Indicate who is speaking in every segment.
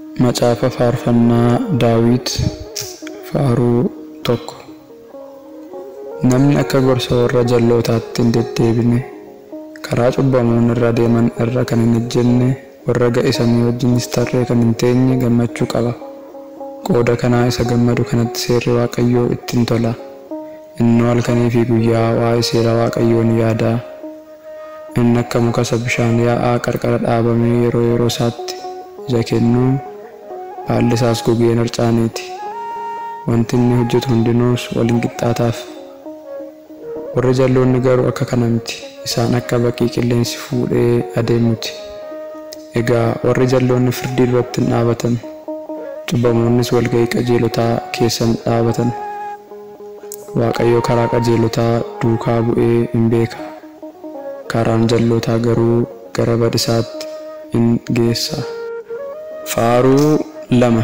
Speaker 1: Macaafa faarfannaa Daawit faaruu tokko. Namni akka gorsa warra jallootaatti hin deddeebine, karaa cubbamoon irra deeman irra kan hin ejjenne, warra ga'isanii wajjinis tarree kan hin teenye gammachuu qaba. Qooda kanaa isa gammadu kanatti seerri Waaqayyoo ittiin tola. Innoo halkanii fi guyyaa waa'ee seera Waaqayyoo ni yaada. Inni akka muka isa bishaan yaa'aa qarqara dhaabamee yeroo yeroo isaatti ija kennuu baalli isaas gogee hin harcaaniiti. Wanti inni hojjetu hundinuus waliin qixxaataaf. Warri jalloonni garuu akka kana miti. Isaan akka baqii qilleensi fuudhee adeemuti. Egaa warri jalloonni firdii duratti hin dhaabatan. Cubbamoonnis walga'ii qajeelotaa keessa hin dhaabatan. Waaqayyo karaa qajeelotaa duukaa bu'ee hin beeka. Karaan jallootaa garuu gara badisaatti in geessa. Faaruu lama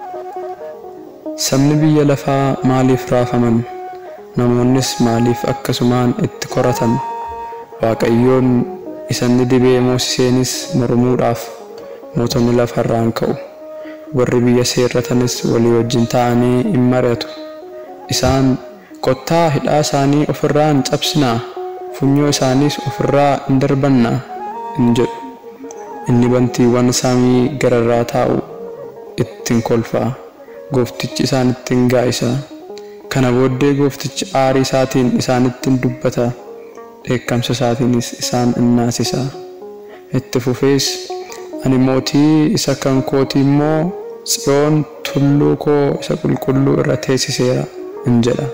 Speaker 1: Sabni biyya lafaa maaliif raafaman? Namoonnis maaliif akkasumaan itti koratan? Waaqayyoon isanni dibee moosiseenis mormuudhaaf mootonni lafarraan ka'u. Warri biyya seerratanis walii wajjin ta'anii in mari'atu. Isaan kottaa hidhaa isaanii ofirraa hin cabsinaa, funyoo isaaniis ofirraa hin darbannaa in jedhu. Inni bantiiwwan samii gararraa taa'u ittiin kolfaa. Gooftichi isaanittiin gaa'isa. Kana booddee gooftichi aarii isaatiin isaanittiin dubbata. Dheekkamsa isaatiinis isaan in naasisa. Itti fufees ani mootii isa kan kootii immoo Tsiyoon tulluu koo isa qulqulluu irra teessiseera in jedha.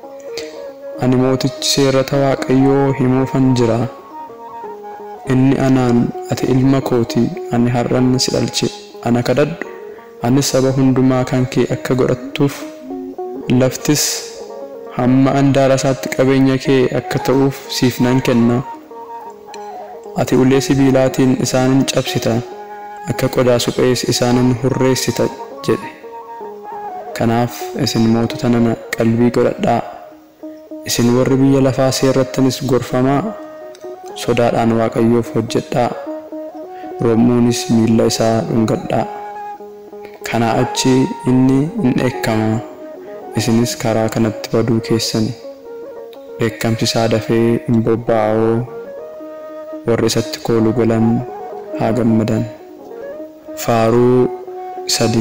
Speaker 1: Ani mootichi seerrata Waaqayyoo himuufan jira. Inni anaan ati ilma kooti ani har'an si dhalche ana kadhadhu anis saba hundumaa kan kee akka godhattuuf laftis hamma andaara isaatti qabeenya kee akka ta'uuf siif nan kenna. Ati ulee sibiilaatiin isaanin cabsita akka qodaa suphees isaanin hurreessita jedhe. Kanaaf isin mootota nana qalbii godhadhaa. Isin warri biyya lafaa seerrattanis gorfamaa sodaadhaan Waaqayyoof hojjedhaa. Rommuunis miilla isaa dhungadhaa. Kanaa achi inni in dheekkama. Isinis karaa kanatti baduu keessani. Dheekkamsi isaa dafee hin bobba'oo. Warri isatti koolu galan haa gammadan. Faaruu sadi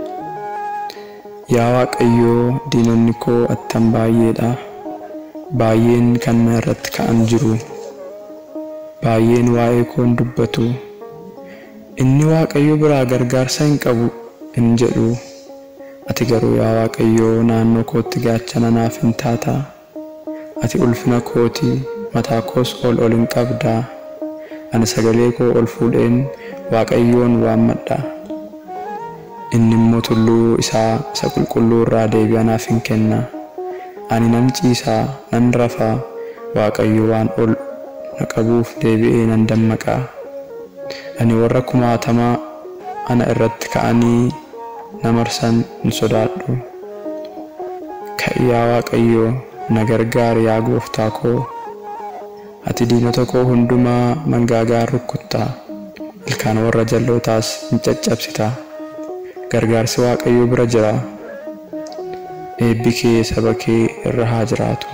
Speaker 1: Yaa Waaqayyoo diinonni koo attam baay'eedha. Baay'een kan na irratti ka'an jiru. Baay'een waa'ee koo hin dubbatu. Inni Waaqayyo biraa gargaarsa hin qabu in jedhu. Ati garuu yaa Waaqayyoo naannoo kootti gaachana naaf hin taata. Ati ulfina kooti mataa koos ol ol hin qabdaa. Ani sagalee koo ol fuudheen Waaqayyoon waammadha. Inni immoo tulluu isaa isa qulqulluu irraa deebii anaaf hin kenna. Ani nan ciisaa nan rafaa Waaqayyo waan ol na qabuuf deebi'ee nan dammaqaa. Ani warra kumaatamaa ana irratti ka'anii na marsan hin sodaadhu. Ka'i yaa Waaqayyo na gargaari yaa gooftaa koo. Ati diinota koo hundumaa mangaagaan rukuttaa. Ilkaan warra jallootaas hin caccabsitaa. Gargaarsi Waaqayyoo bira jira. Eebbi kee saba kee irra haa jiraatu.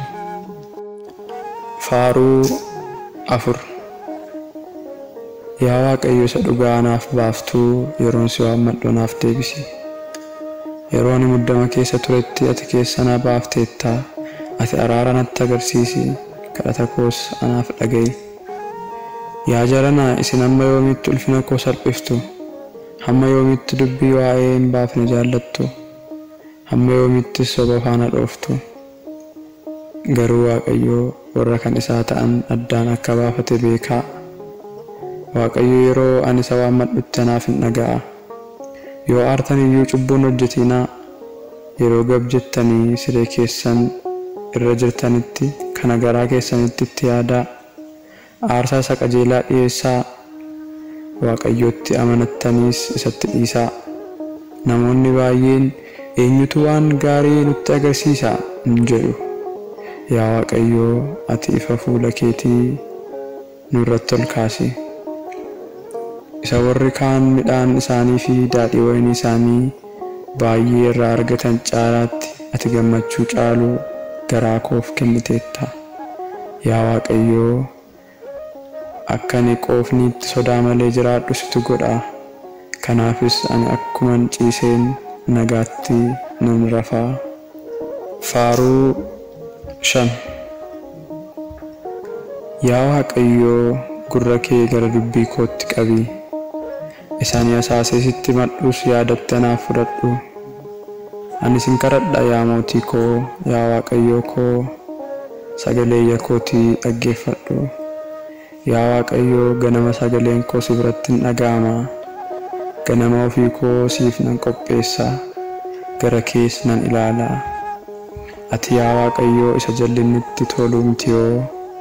Speaker 1: Faaruu afur Yaa Waaqayyo isa dhugaa naaf baaftuu yeroon si waammadhu naaf deebisi. Yeroo ani muddama keessa turetti ati keessa na baafteetta. Ati araara natti agarsiisi. Kadhata koos anaaf dhaga'i. Yaa jaranaa isin hamma yoomiitti ulfina koo salphiftu? Hamma yoomiitti dubbii waa'ee hin baafne jaallattu? Hamma yoomiitti soba faana dhooftu? Garuu Waaqayyoo warra kan isaa ta'an addaan akka baafate beekaa. Waaqayyo yeroo ani isa waammadhutti anaaf hin dhaga'a. Yoo aartan iyyuu cubbuun hojjetinaa. Yeroo gab jettanii siree keessan irra jirtanitti kana garaa keessanitti itti yaadaa. Aarsaa isa qajeelaa dhiyeessaa. Waaqayyootti amanattaniis isatti dhiisaa. Namoonni baay'een eenyutu waan gaarii nutti agarsiisa hin jedhu. Yaa Waaqayyoo ati ifa fuula keetii nurratti ol kaasi. isa warri kaan midhaan isaanii fi daadhii wayinii isaanii baay'ee irraa argatan caalaatti ati gammachuu caalu garaa koof kenniteetta yaa waaqayyoo akka ani qoofniitti sodaa malee jiraadhu situ godha kanaafis ani akkuman ciiseen nagaatti nan rafaa faaruu shan yaa waaqayyoo gurra kee gara dubbii kootti qabi isaan asaasee sitti madhus yaadatti anaaf fudhadhu ani sin kadhadha yaa mootii koo yaa waaqayyoo koo sagalee iyya kootii dhaggeeffadhu yaa waaqayyoo ganama sagaleen koo si biratti hin dhaga'ama ganama ofii koo siif nan qopheessa gara kees nan ilaala ati yaa waaqayyoo isa jallinnitti tolu mitiyoo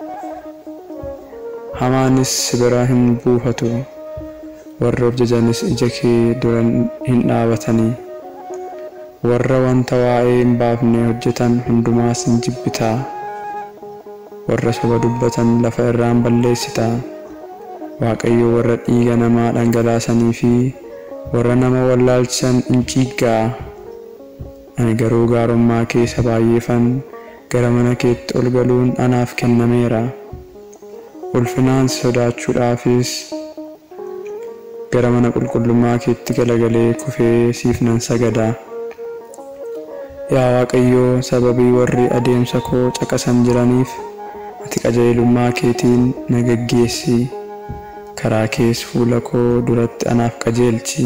Speaker 1: hamaanis si bira hin buufatu warri of jajanis ija kee dura hin dhaabatanii warra wanta waa'ee hin baafne hojjetan hundumaas hin jibbitaa warra soba dubbatan lafa irraan balleessitaa waaqayyo warra dhiiga namaa dhangalaasanii fi warra nama wallaalchisan hin ciiggaa ani garuu gaarummaa keessa baay'eefan gara mana keetti ol galuun anaaf kennameera ulfinaan sodaachuudhaafis gara mana qulqullummaa keetti galagalee kufee siif nan sagada yaa waaqayyoo sababii warri adeemsa koo caqasan jiraniif ati qajeelummaa keetiin na geggeessi karaa kees fuula koo duratti anaaf qajeelchi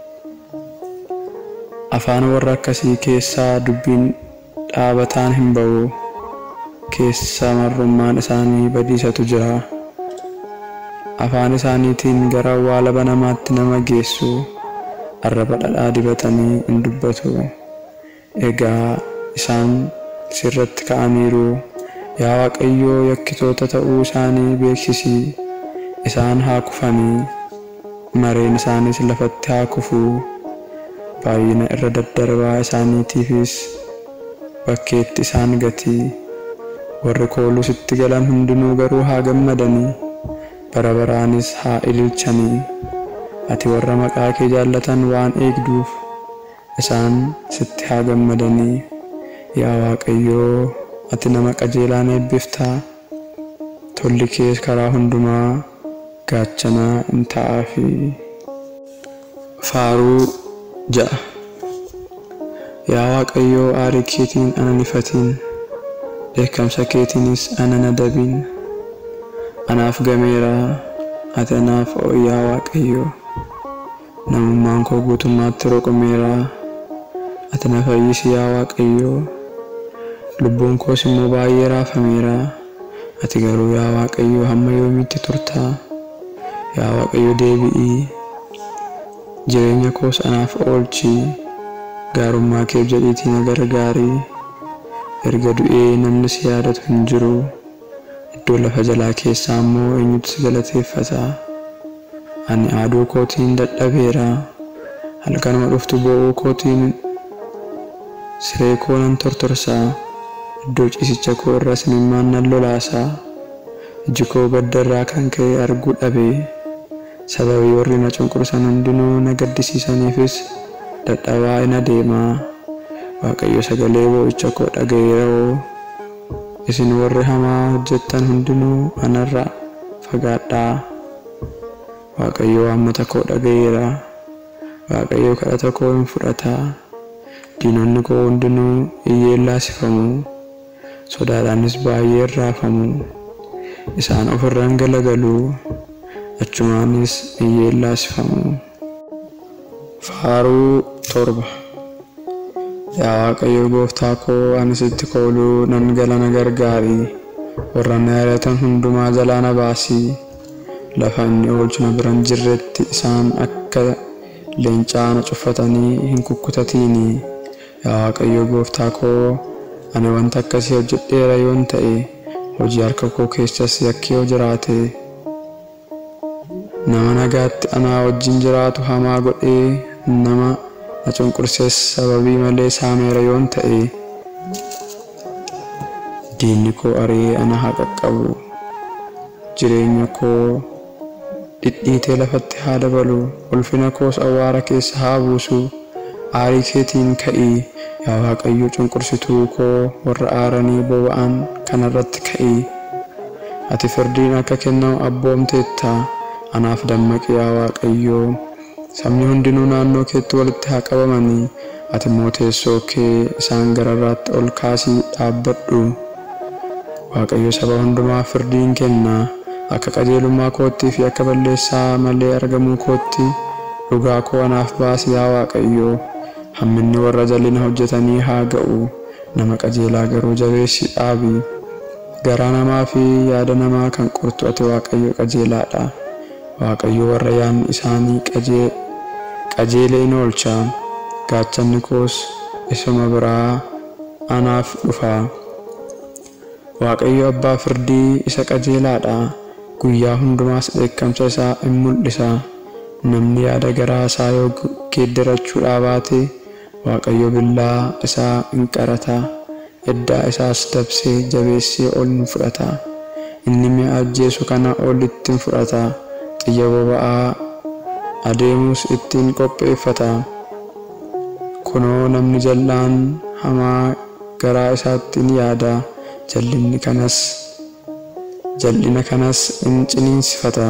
Speaker 1: afaan warra akkasii keessaa dubbiin dhaabataan hin ba'u keessa marrummaan isaanii badiisatu jira afaan isaaniitiin gara awwaala banamaatti nama geessu arraba dhadhaa dibatanii hin dubbatu egaa isaan sirratti ka'aniiru yaa waaqayyoo yakkitoota ta'uu isaanii beeksisi isaan haa kufanii mareen isaanis lafatti haa kufuu baay'ina irra daddarbaa isaaniitiifis bakkeetti isaan gati warri kooluu sitti galan hundinuu garuu haa gammadanii bara baraanis haa ililchanii ati warra maqaa kee jaallatan waan eegduuf isaan sitti haa gammadanii yaa waaqayyoo ati nama qajeelaan eebbiftaa tolli kees karaa hundumaa gaachanaa hin ta'aafi faaruu ja'a yaa waaqayyoo aarii keetiin ana nifatiin dheekkamsa keetiinis ana nadabiin anaaf gameera ati anaaf yaa waaqayyoo namummaan koo guutummaatti roqomeera ati na fayyisi yaa waaqayyoo lubbuun koos immoo baay'ee raafameera ati garuu yaa waaqayyoo hamma yoomiitti turtaa yaa waaqayyo deebi'ii jireenya koos anaaf oolchi gaarummaa keef jedhiitii na gargaarii erga du'ee namni si yaadatu hin jiru iddoo lafa jalaa keessaa immoo eenyutu si galateeffata ani aaduu kootiin dadhabeera halkanuma dhuftu boo'uu kootiin siree koo nan tortorsaa iddoo ciisicha koo irras imimmaan nan lolaasaa iji koo gadda irraa kan ka'e arguu dhabe sababii warri na cunqursan hundinuu na gaddisiisaniifis dadhabaa ina deemaa waaqayyo sagalee boo'icha koo dhaga'eeroo isin warri hamaa hojjettan hundinuu anarra fagaadhaa waaqayyo waammata koo dhaga'eera waaqayyo kadhata koo hin fudhataa diinonni koo hundinuu iyyeellaasifamu sodaadhaanis baay'ee raafamu isaan ofirraan galagalu achumaanis iyyeellaasifamu faaruu torba yaa waaqayyo gooftaa koo ani sitti kooluu nan galana gargaari warra na yaadatan hundumaa jalaa na baasii lafa inni oolchu na biran jirretti isaan akka leencaa na cuffatanii hin kukkutatiini yaa waaqayyo gooftaa koo ani wanta akkasii hojjedheera yoon ta'e hojii harka koo keessas yakki yoo jiraate nama nagaatti anaa wajjin jiraatu hamaa godhee nama na cunqursees sababii malee saameera yoon ta'e diinni koo ari'ee ana haa qaqqabu jireenya koo dhidhiitee lafatti haa dabalu ulfina koos awwaara keessa haa buusu aarii keetiin ka'ii yaa waaqayyo cunqursituu koo warra aaranii boba'an kanarratti ka'ii ati firdiin akka kennamu abboomteetta anaaf dammaqi yaa waaqayyoo sabni hundinuu naannoo keetti walitti haa qabamanii ati immoo teessoo kee isaan gararraatti ol kaasii dhaabbadhu waaqayyo saba hundumaa firdiin kenna akka qajeelummaa koottii fi akka balleessaa malee argamuu kootti dhugaa koo anaaf baasi yaa waaqayyo hamminni warra jalina hojjetanii haa ga'u nama qajeelaa garuu jabeessi dhaabi garaa namaa fi yaada namaa kan qortu ati waaqayyo qajeelaadha waaqayyo warra yaadni isaanii qajeele in oolcha gaachanni koos isuma biraa anaaf dhufa waaqayyo abbaa firdii isa qajeelaadha guyyaa hundumaas dheekkamsa isaa in mul'isa namni yaada garaa isaa yoo geeddarachuudhaa baate waaqayyo billaa isaa in qarata eddaa isaas dabsee jabeessee ol in fudhata inni mi'a ajjeesu kana ol ittiin fudhata xiyya boba'aa adeemus ittiin qopheeffata kunoo namni jal'aan hamaa garaa isaatti in yaada jal'inni kanas jal'ina kanas in ciniinsifata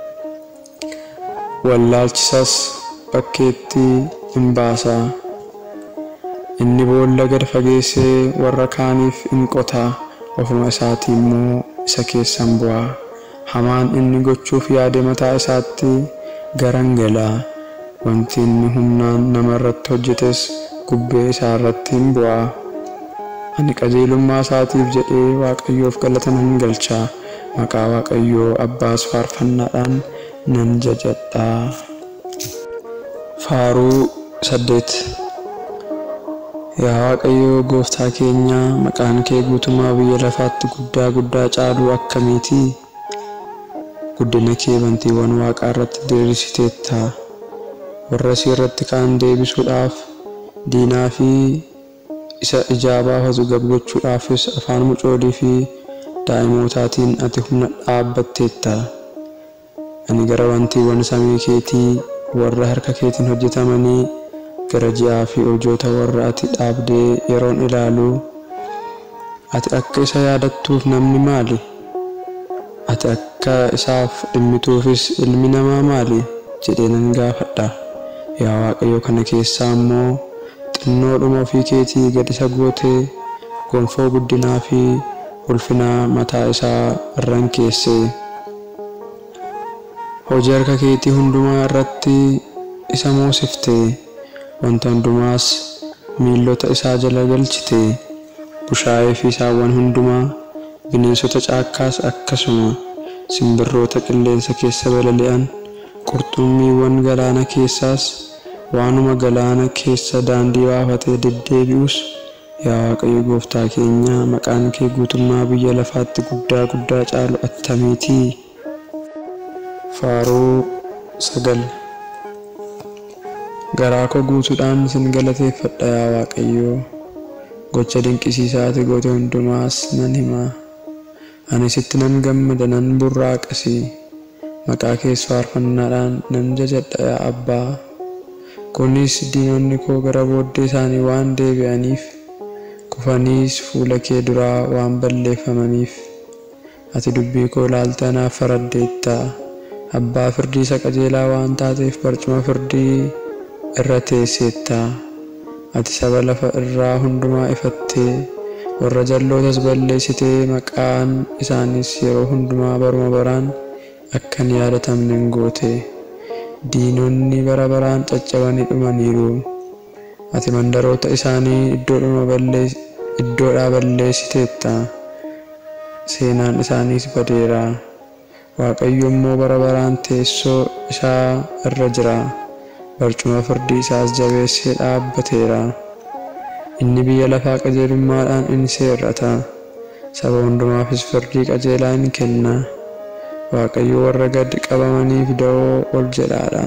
Speaker 1: wallaalchisas bakkeetti in baasa inni boolla gad fageessee warra kaaniif in qota ofuma isaatii immoo isa keessan bu'a hamaan inni gochuuf yaade mataa isaatti garangala wanti inni humnaan nama irratti hojjetes gubbee isaa irratti hin bu'a ani qajeelummaa isaatiif jedhee waaqayyoof galata nan galcha maqaa waaqayyoo abbaas faarfannaadhaan nan jajadha faaruu saddeet yaa waaqayyoo gooftaa keenya maqaan kee guutummaa biyya lafaatti guddaa guddaa caaluu akkamiiti guddina kee bantiiwwan waaqaa irratti diriirsiteetta warra si irratti kaan deebisuudhaaf diinaa fi isa ijaa baafatu gabgochuudhaafis afaan mucoolii fi daa'imootaatiin ati humna dhaabbatteetta ani gara wantiiwwan samii keetii warra harka keetiin hojjetamanii gara ji'aa fi urjoota warra ati dhaabdee yeroon ilaalu ati akka isa yaadattuuf namni maali ati akka isaaf dhimmituufis ilmi namaa maali jedhee nan gaafadha yaa waaqayyo kana keessaa immoo xinnoodhuma ofii keetii gad isa gootee gonfoo guddinaa fi ulfinaa mataa isaa irran keessee hojii harka keetii hundumaa irratti isa moosiftee wanta hundumaas miillota isaa jala galchite bushaayee fi saawwan hundumaa bineensota caakkaas akkasuma simbirroota qilleensa keessa balali'an qurxummiiwwan galaana keessaas waanuma galaana keessa daandii baafatee deddeebi'us yaa waaqayyo gooftaa keenya maqaan kee guutummaa biyya lafaatti guddaa guddaa caalu attamiitii faaruu sagal garaa koo guutuudhaan sin galateeffadha yaa waaqayyoo gocha dinqisiisaa ati goote hundumaas nan hima ani sitti nan gammada nan burraaqasi maqaa kees faarfannaadhaan nan jajadha yaa abbaa kunis diinonni koo gara booddee isaanii waan deebi'aniif kufaniis fuula kee duraa waan balleeffamaniif ati dubbii koo ilaaltee anaaf faraddeetta abbaa firdii isa qajeelaa waan taateef barcuma firdii irra teesseetta ati saba lafa irraa hundumaa ifattee warra jallootas balleessitee maqaan isaanis yeroo hundumaa baruma baraan akka hin yaadatamne hin goote diinonni bara baraan caccabanii dhumaniiru ati mandaroota isaanii iddoodhaa balleessiteetta seenaan isaaniis badeera waaqayyo immoo bara baraan teessoo isaa irra jira barcuma firdii isaas jabeessee dhaabbateera inni biyya lafaa qajeelummaadhaan in seerrata saba hundumaafis firdii qajeelaa in kenna waaqayyo warra gad qabamaniif da'oo ol jedhaadha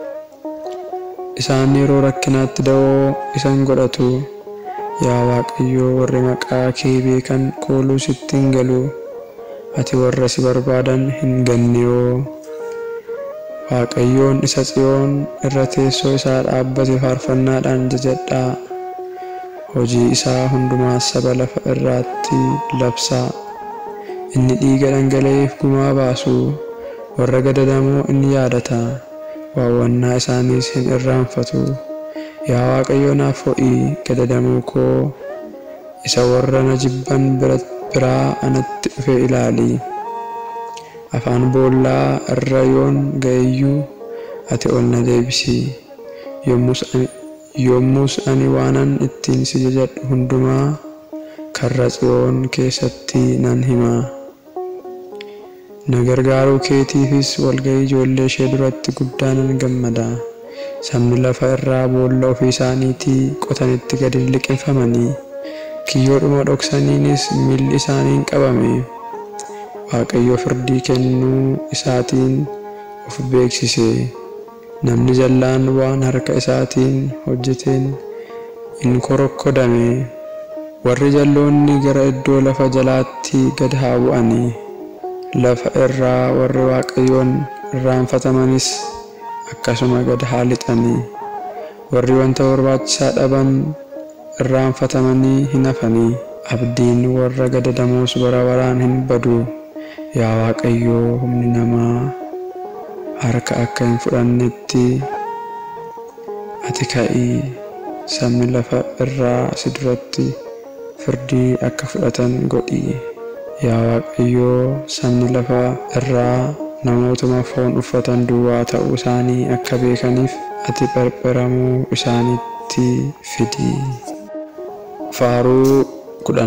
Speaker 1: isaan yeroo rakkinaatti da'oo isan godhatu yaa waaqayyo warri maqaa kee beekan kooluu sitti hin galu ati warra si barbaadan hin ganniyoo Waaqayyoon isa tsiyoon irra teessoo isaa dhaabbate faarfannaadhaan jajadhaa. Hojii isaa hundumaas saba lafa irraatti labsaa. Inni dhiiga dhangala'eef gumaa baasu warra gadadamoo inni yaadata. Waawwannaa isaaniis hin irraanfatu. Yaa Waaqayyo naaf ho'i gadadamuu koo isa warra na jibban biraa anatti dhufe ilaali. Afaan boollaa irra yoon ga'eyyuu ati ol na deebisi. Yommus ani waanan ittiin si jajadhu hundumaa karra tsiyoon keessatti nan hima. Na gargaaruu keetiifis walga'ii ijoollee ishee duratti guddaa nan gammada. Sabni lafa irraa boolla ofii isaaniitii qotanitti gadi hin liqinfamanii kiyyoodhuma dhoksaniinis miilli isaaniin qabame. Waaqayyo firdii kennuu isaatiin of beeksise. Namni jallaan waan harka isaatiin hojjeteen in korokkodame. Warri jalloonni gara iddoo lafa jalaatti gad haa bu'anii. Lafa irraa warri Waaqayyoon irraanfatamanis akkasuma gad haa lixanii. Warri wanta barbaachisaa dhaban irraanfatamanii hin hafanii. Abdiin warra gadadamoos bara baraan hin badu. Yaa Waaqayyoo humni namaa harka akka hin fudhannetti ati ka'ii sabni lafa irraa si duratti firdii akka fudhatan godhi. Yaa Waaqayyoo sabni lafa irraa namootuma foon uffatan duwwaa ta'uu isaanii akka beekaniif ati pherpheramuu isaanitti fidi. Faaruu kudhan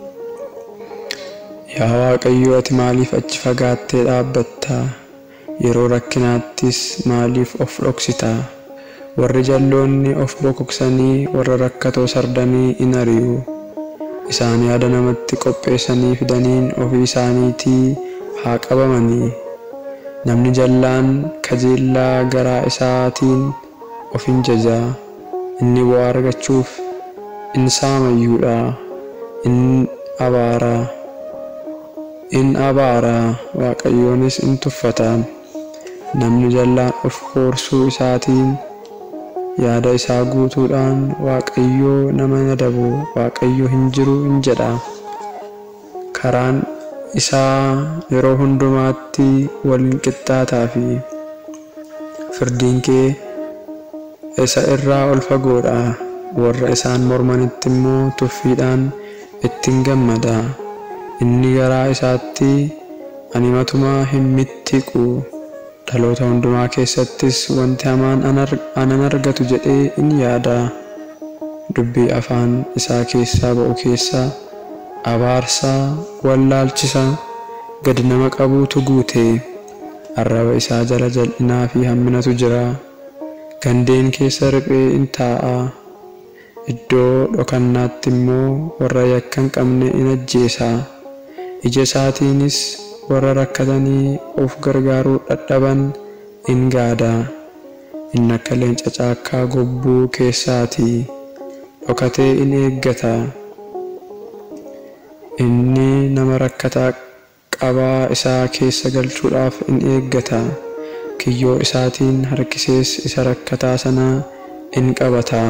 Speaker 1: Yaa Waaqayyo ati maaliif achi fagaattee dhaabbatta? Yeroo rakkinaattis maaliif of dhoksita? Warri jalloonni of bokoksanii warra rakkatoo sardanii in ari'u. Isaan yaada namatti qopheessanii fidaniin ofii isaaniitii haa qabamanii. Namni jallaan kajeellaa garaa isaatiin of hin jaja. Inni bu'aa argachuuf in saamayyuudha. In abaara. In abaara. Waaqayyoonis in tuffata. Namni jallaan of koorsuu isaatiin yaada isaa guutuudhaan Waaqayyoo nama nadabu Waaqayyo hin jiru hin jedha. Karaan isaa yeroo hundumaatti waliin qixxaataa fi firdiin kee isa irraa ol fagoodha. Warra isaan mormanitti immoo tuffiidhaan ittiin gammada. Inni garaa isaatti ani matumaa hin mittiqu. Dhaloota hundumaa keessattis wanti hamaan anan argatu jedhee in yaada. Dubbii afaan isaa keessaa ba'u keessaa abaarsaa wallaalchisa gad nama qabuutu guute. Arraba isaa jala jal'inaa fi hamminatu jira. Gandeen keessa riphee in taa'a. Iddoo dhokannaatti immoo warra yakka hin qabne in ajjeesa. Ija isaatiinis warra rakkatanii of gargaaruu dadhaban in gaada. Inni akka leenca caakkaa gobbuu keessaati. Dhokatee in eeggata. Inni nama rakkataa qabaa isaa keessa galchuudhaaf in eeggata. Kiyyoo isaatiin harkisees isa rakkataa sana in qabata.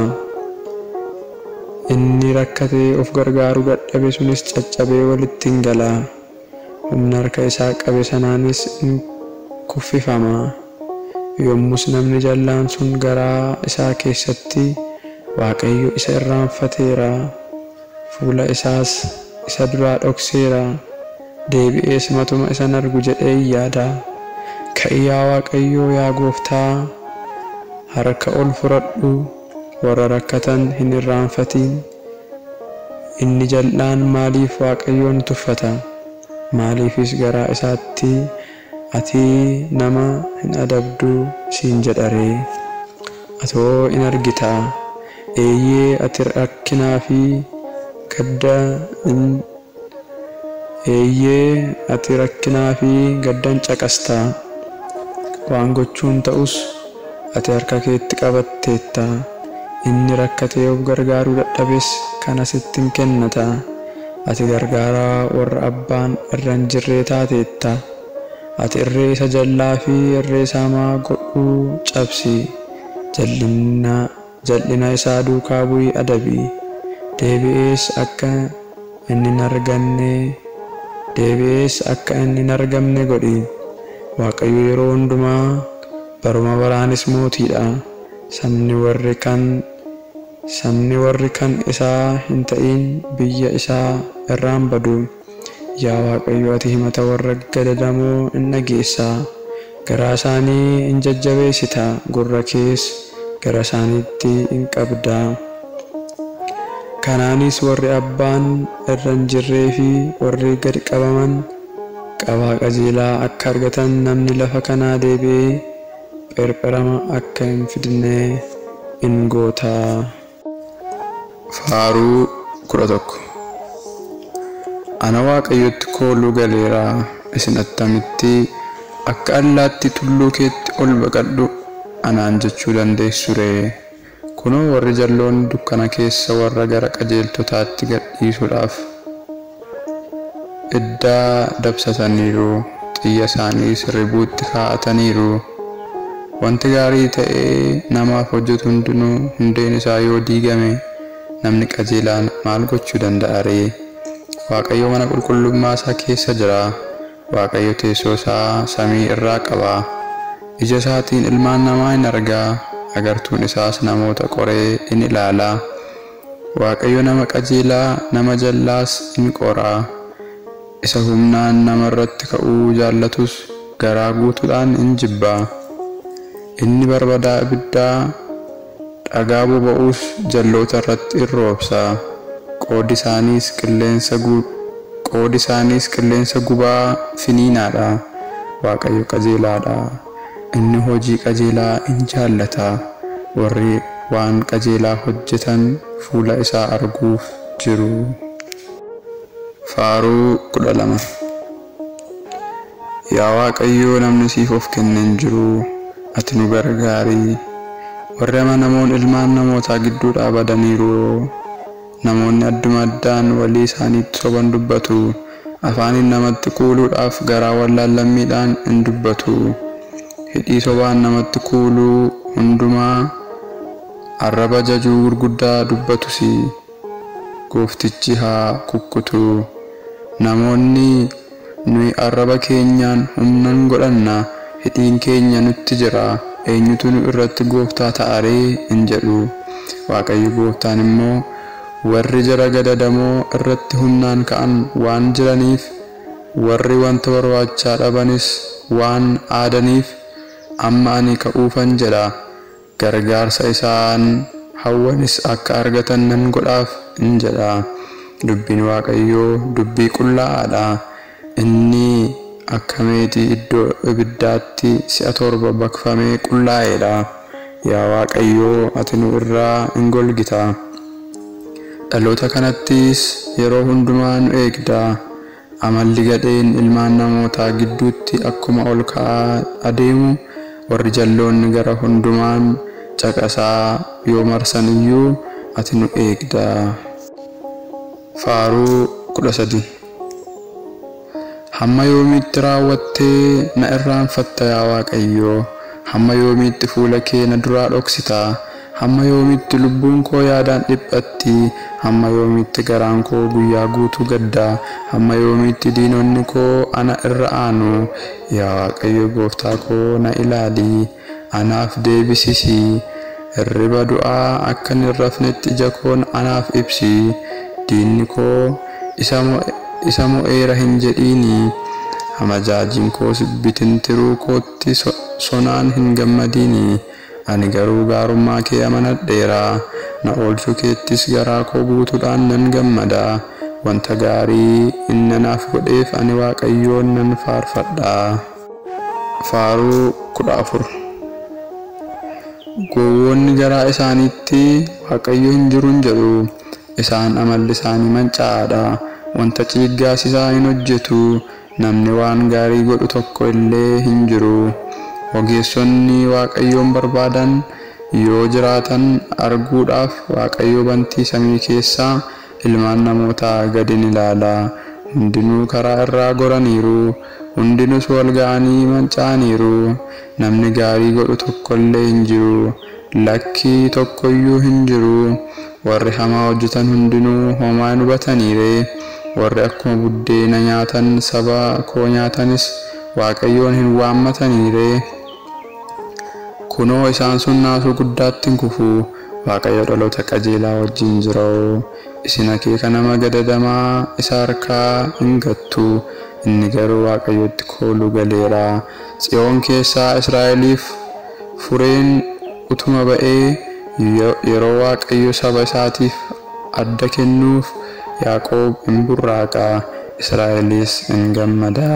Speaker 1: Inni rakkatee of gargaaruu dadhabe sunis caccabee walitti in gala. Humna harka isaa qabe sanaanis in kuffifama. Yommus namni jallaan sun garaa isaa keessatti Waaqayyo isa irraanfateera. Fuula isaas isa duraa dhokseera. Deebi'ees matuma isan argu jedhee yaada. Ka'i yaa Waaqayyoo yaa gooftaa harka ol fudhadhu warra rakkatan hin irraanfatiin. Inni jal'aan maaliif Waaqayyoon tuffata? Maaliifis garaa isaatti ati nama hin adabdu siin jedharee? Atoo in argita. Eeyyee ati rakkinaa fi gadda in Eeyyee ati rakkinaa fi gaddan caqasta. Waan gochuun ta'us ati harka keetti qabatteetta. Inni rakkatee of gargaaruu dadhabes kana sitti hin kennata. Ati gargaaraa warra abbaan irra hin jirree taateetta. ati irree isa jallaa fi irree isaa hamaa godhuu cabsi jal'ina isaa duukaa bu'ii adabii deebi'ees akka inni hin arganne deebi'ees akka inni hin argamne godhi waaqayyo yeroo hundumaa baruma baraanis mootiidha sabni warri kan sabni warri kan isaa hin ta'in biyya isaa irraan badu yaa waaqayyo ati himata warra gadadamoo in dhageessa garaa isaanii in jajjabeessita gurra kees gara isaaniitti in qabda kanaanis warri abbaan irra hin jirree fi warri gad qabaman qabaa qajeelaa akka argatan namni lafa kanaa deebi'ee pherpherama akka hin fidne in goota. Faaruu kudha tokko Ana waaqayyotti kooluu galeera isin attamitti akka allaatti tulluu keetti ol baqadhu anaan jechuu dandeessu ree kunoo warri jalloon dukkana keessa warra gara qajeeltotaatti gadhiisuudhaaf iddaa dabsataniiru xiyya isaaniis ribuutti kaa'ataniiru wanti gaarii ta'ee namaaf hojjetu hundinuu hundeen isaa yoo diigame namni qajeelaan maal gochuu danda'a ree waaqayyo mana qulqullummaa isaa keessa jira waaqayyo teessoo isaa samii irraa qaba ija isaatiin ilmaan namaa hin argaa agartuun isaas namoota qoree in ilaala waaqayyo nama qajeelaa nama jallaas in qora isa humnaan nama irratti ka'uu jaallatus garaa guutuudhaan in jibba inni barbadaa ibiddaa dhagaa boba'uus jalloota irratti in roobsa qoodi isaaniis qilleensa qoodi isaaniis qilleensa gubaa finiinaadha waaqayyo qajeelaadha inni hojii qajeelaa in jaallata warri waan qajeelaa hojjetan fuula isaa arguuf jiru. Faaruu kudha lama Yaa Waaqayyoo namni siif of kenne hin jiru ati nu gargaari warri amanamoon ilmaan namootaa gidduudhaa badaniiru namoonni adduma addaan walii isaaniitti soban dubbatu afaaniin namatti kuuluudhaaf garaa wallaallammiidhaan in dubbatu hidhii sobaan namatti kuuluu hundumaa arraba jajuu gurguddaa dubbatus gooftichi haa kukkutu namoonni nuyi arraba keenyaan humnan godhanna hidhiin keenya nutti jira eenyutu nu irratti gooftaa ta'aree hin jedhu waaqayyo gooftaan immoo warri jara gadadamoo irratti humnaan ka'an waan jiraniif warri wanta barbaachaa dhabanis waan aadaniif amma ani ka'uufan jedha gargaarsa isaan hawwanis akka argatan nan godhaaf in jedha dubbiin waaqayyoo dubbii qullaa'aadha inni akka meetii iddoo ibiddaatti si'a torba baqfamee qullaa'eedha yaa waaqayyoo ati nu irraa in golgita dhaloota kanattis yeroo hundumaa nu eegda amalli gadheen ilmaan namootaa gidduutti akkuma ol ka'aa adeemu warri jalloonni gara hundumaan caqasaa yoo marsan iyyuu ati nu eegda. Faaruu kudha sadii Hamma yoomiitti raawwattee na irraanfatta yaa Waaqayyoo hamma yoomiitti fuula kee na duraa dhoksita hamma yoomiitti lubbuun koo yaadaan dhiphatti hamma yoomiitti garaan koo guyyaa guutuu gadda hamma yoomiitti diinonni koo ana irra aanu yaa Waaqayyo gooftaa koo na ilaali anaaf deebisisi hirriba du'aa akka hin rafnetti ija koon anaaf ibsi diinni koo isa mo'eera hin jedhiini hamajaajiin koos bitintiruu kootti sonaan hin gammadiini ani garuu gaarummaa kee amanadheera na oolchuu keettis garaa koo guutuudhaan nan gammada wanta gaarii inni naaf godheef ani waaqayyoon nan faarfadha faaruu kudha afur gowwoonni garaa isaaniitti waaqayyo hin jiruun jedhu isaan amalli isaanii mancaa'aadha wanta ciiggaasisaa hin hojjetu namni waan gaarii godhu tokko illee hin jiru ogeessonni waaqayyoon barbaadan yoo jiraatan arguudhaaf waaqayyo bantii samii keessaa ilmaan namootaa gadi ni ilaala hundinuu karaa irraa goraniiru hundinus wal ga'anii manca'aniiru namni gaarii godhu tokkollee hin jiru lakkii tokkoyyuu hin jiru warri hamaa hojjetan hundinuu homaa hin hubataniire warri akkuma buddeena nyaatan saba koo nyaatanis waaqayyoon hin waammataniire kunoo isaan sun naasuu guddaatti hin kufu waaqayyo dhaloota qajeelaa wajjin jira'u isin akeeka nama gadadamaa isa harkaa hin gattu inni garuu waaqayyotti kooluu galeera tsiyoon keessaa israa'eliif fureen utuma ba'ee yeroo waaqayyo saba isaatiif adda kennuuf yaaqoob hin burraaqa israa'elis hin gammada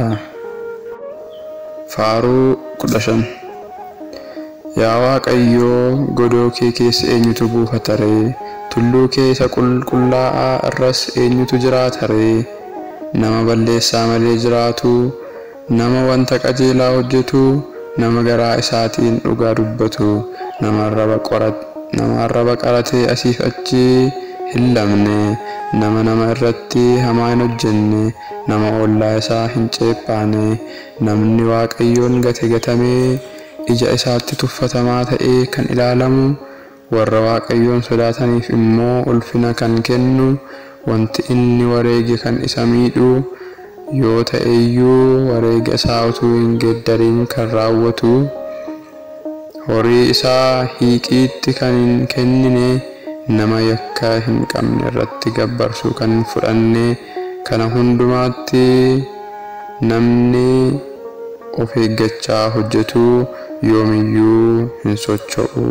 Speaker 1: faaruu kudha shan yaa waaqayyoo godoo kee keessa eenyutu buufata ree tulluu kee isa qulqullaa'aa irras eenyutu jiraata ree nama balleessaa malee jiraatu nama wanta qajeelaa hojjetu nama garaa isaatiin dhugaa dubbatu nama arraba qaratee asiif achi hin lamne nama nama irratti hamaa hin hojjenne nama ollaa isaa hin ceephaane namni waaqayyoon gate gatamee ija isaatti tuffatamaa ta'ee kan ilaalamu warra waaqayyoon sodaataniif immoo ulfina kan kennu wanti inni wareege kan isa miidhu yoo ta'eyyuu wareega isaa utuu hin geeddariin kan raawwatu horii isaa hiiqiitti kan hin kennine nama yakka hin qabne irratti gabbarsuu kan hin fudhanne kana hundumaatti namni of eeggachaa hojjetu yoomiyyuu hin socho'u.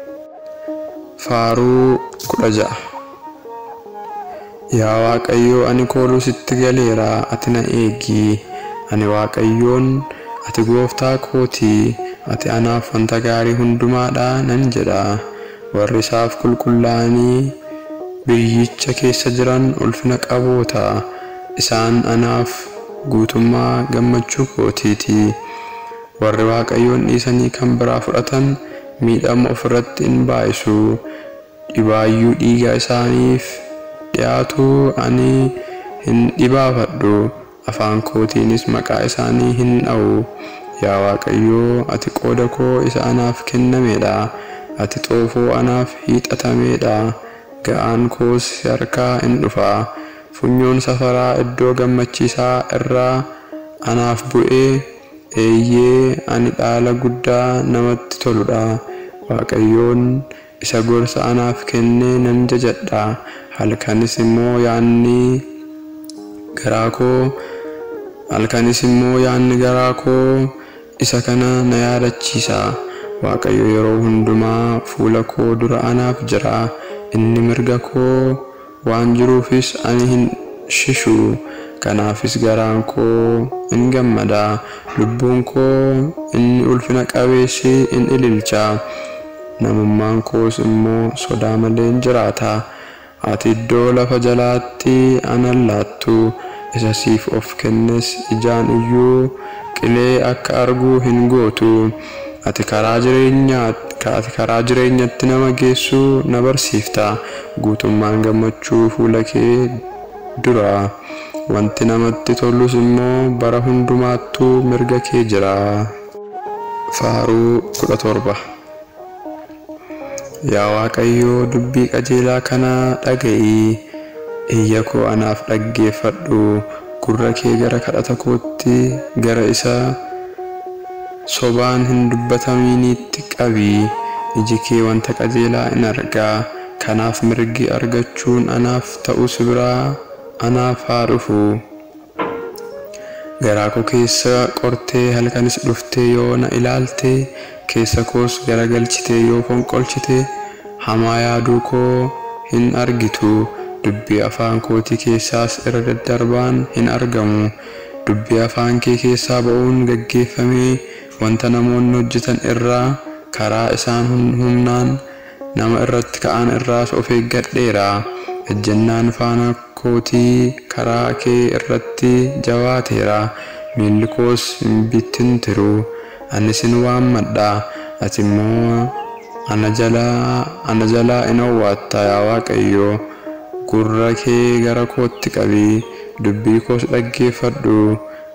Speaker 1: Faaruu kudha ja'a. Yaa Waaqayyoo ani kooluu sitti galeera ati na eegi ani Waaqayyoon ati gooftaa kooti ati anaaf wanta gaarii hundumaadha nan jedha warri isaaf qulqullaa'anii biyyicha keessa jiran ulfina qaboota isaan anaaf guutummaa gammachuu kootiiti warri Waaqayyoon dhiisanii kan biraa fudhatan miidhama ofirratti hin baa'isu dhibaayyuu dhiiga isaaniif dhiyaatu ani hin dhibaafadhu afaan kootiinis maqaa isaanii hin dha'u yaa waaqayyoo ati qooda koo isa anaaf kennameedha ati xoofoo anaaf hiixatameedha ga'aan koos harkaa hin dhufa funyoon safaraa iddoo gammachiisaa irraa anaaf bu'ee eeyyee ani dhaala guddaa namatti toludha waaqayyoon isa gorsa anaaf kennee nan jajadha halkanis immoo yaanni garaa koo halkanis immoo yaanni garaa koo isa kana na yaadachiisa waaqayyo yeroo hundumaa fuula koo dura anaaf jira inni mirga koo waan jiruufis ani hin shishu kanaafis garaan koo in gammada lubbuun koo inni ulfina qabeessi in ililcha namummaan koos immoo sodaa malee in jiraata ati iddoo lafa jalaatti anan laattu isa siif of kennes ijaan iyyuu qilee akka arguu hin gootu ati karaa jireenyaa ati karaa jireenyatti nama geessuu na barsiifta guutummaan gammachuu fuula kee dura wanti namatti tolus immoo bara hundumaattuu mirga kee jira faaruu kudha torba yaa waaqayyoo dubbii qajeelaa kana dhaga'i iyya koo anaaf dhaggeeffadhu gurra kee gara kadhata kootti gara isa sobaan hin dubbataminiitti qabi iji kee wanta qajeelaa in argaa kanaaf mirgi argachuun anaaf ta'us biraa anaaf haa dhufu garaa koo keessa qortee halkanis dhuftee yoo na ilaalte keessa koos garagalchitee yoo fonqolchite hamaa yaaduu koo hin argitu dubbii afaan kootii keessaas irra daddarbaan hin argamu dubbii afaan kee keessaa ba'uun gaggeeffamee wanta namoonni hojjetan irraa karaa isaan humnaan nama irratti ka'an irraas of eeggadheera ejjennaan faana kootii karaa kee irratti jabaateera miilli koos hin bittintiru ani sin waammadha ati immoo ana jalaa in owwaatta yaa waaqayyo gurra kee gara kootti qabi dubbii koos dhaggeeffadhu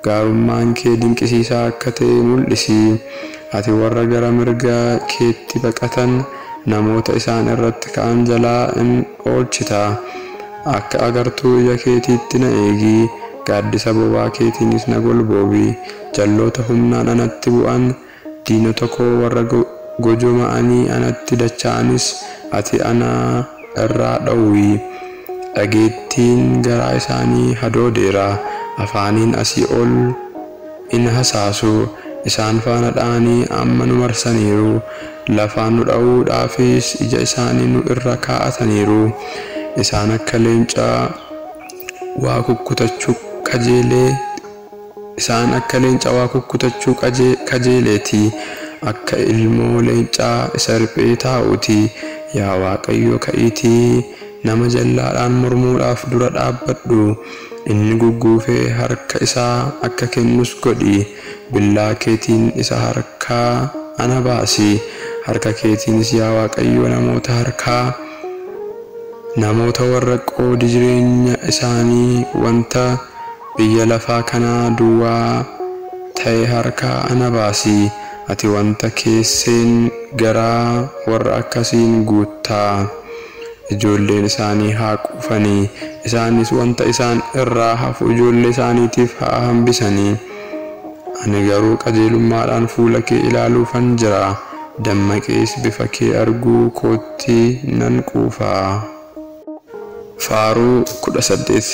Speaker 1: gaarummaan kee dinqisiisaa akka ta'e mul'isi ati warra gara mirga keetti baqatan namoota isaan irratti ka'an jalaa in oolchita akka agartuu ija keetiitti na eegi gaaddisa bobaa keetiinis na golboobi jalloota humnaan anatti bu'an diinota koo warra gojoma'anii anatti dacha'anis ati ana irraa dhowwi dhageettiin garaa isaanii hadoodeera afaaniin asii ol in hasaasu isaan faana dha'anii amma nu marsaniiru lafaan nu dha'uudhaafis ija isaanii nu irra kaa'ataniiru isaan akka leencaa waa kukkutachuu qajeelee isaan akka leencaa waa kukkutachuu qajeeleeti akka ilmoo leencaa isa riphee taa'uuti yaa waaqayyo ka'iitii nama jallaadhaan mormuudhaaf dura dhaabbadhu inni gugguufee harka isaa akka kennus godhi billaa keetiin isa harkaa ana baasi harka keetiinis yaa waaqayyo namoota harkaa namoota warra qoodi jireenya isaanii wanta biyya lafaa kanaa duwwaa ta'e harkaa ana baasi ati wanta keesseen garaa warra akkasiin guuttaa ijoolleen isaanii haa quufanii isaanis wanta isaan irraa hafu ijoollee isaaniitiif haa hambisanii ani garuu qajeelummaadhaan fuula kee ilaaluufan jira dammaqees bifa kee arguu kootti nan quufaa. Faaruu kudha saddeet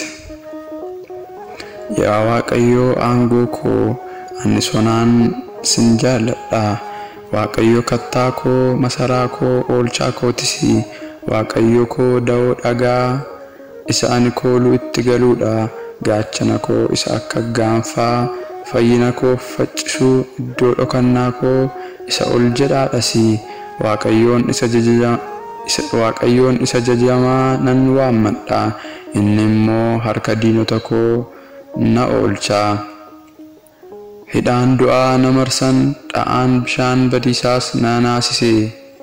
Speaker 1: Yaa Waaqayyoo aangoo koo ani sonaan sin jaalladha. Waaqayyo kattaa koo masaraa koo oolchaa kootis Waaqayyo koo da'oo dhagaa isa ani kooluu itti galuudha. Gaachana koo isa akka gaanfaa fayyina koo faccisuu iddoo dhokannaa koo isa ol jedhaadhas. Waaqayyoon isa jajaja Waaqayyoon isa jajamaa nan waammadha inni immoo harka diinota koo na oolcha. Hidhaan du'aa na marsan dha'aan bishaan badiisaas na naasise.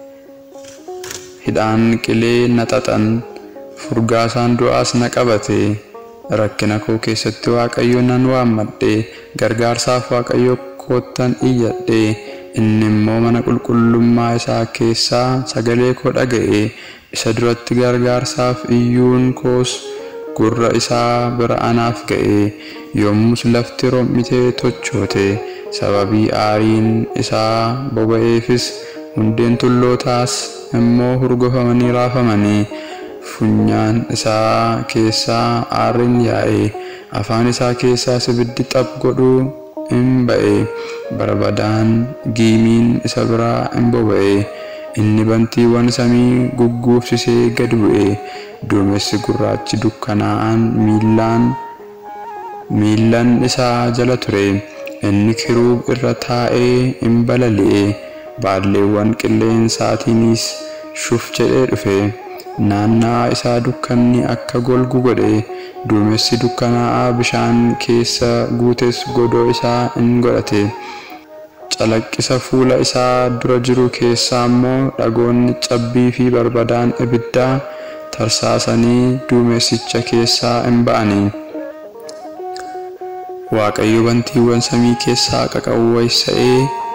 Speaker 1: Hidhaan qilee na xaxan furgaasaan du'aas na qabate. Rakkina koo keessatti Waaqayyo nan waammadhe gargaarsaaf Waaqayyo koottan iyyadhe. inni immoo mana qulqullummaa isaa keessaa sagalee koo dhaga'e isa duratti gargaarsaaf iyyuun koos gurra isaa bira anaaf ga'e yommus lafti rom'itee tochoote sababii aariin isaa boba'eefis hundeen tullootaas immoo hurgofamanii raafamanii funyaan isaa keessaa aarriin yaa'e afaan isaa keessaas ibiddi xaph godhuu in ba'e barbadaan giimiin isa biraa in boba'e inni bantiiwwan samii gugguufsisee gad bu'e duumessi gurraachi dukkanaa'aan miillaan miillan isaa jala ture inni kiruub irra taa'ee in balali'e baalleewwan qilleensaatiinis shuf jedhee dhufe naannaa isaa dukkanni akka golgu godhe duumessi dukkanaa'aa bishaan keessa guutes godoo isaa in godhate calaqqisa fuula isaa dura jiru keessaa immoo dhagoonni cabbii fi barbadaan ibiddaa tarsaasanii duumessicha keessaa in ba'anii waaqayyo bantiiwwan samii keessaa qaqawweessa'ee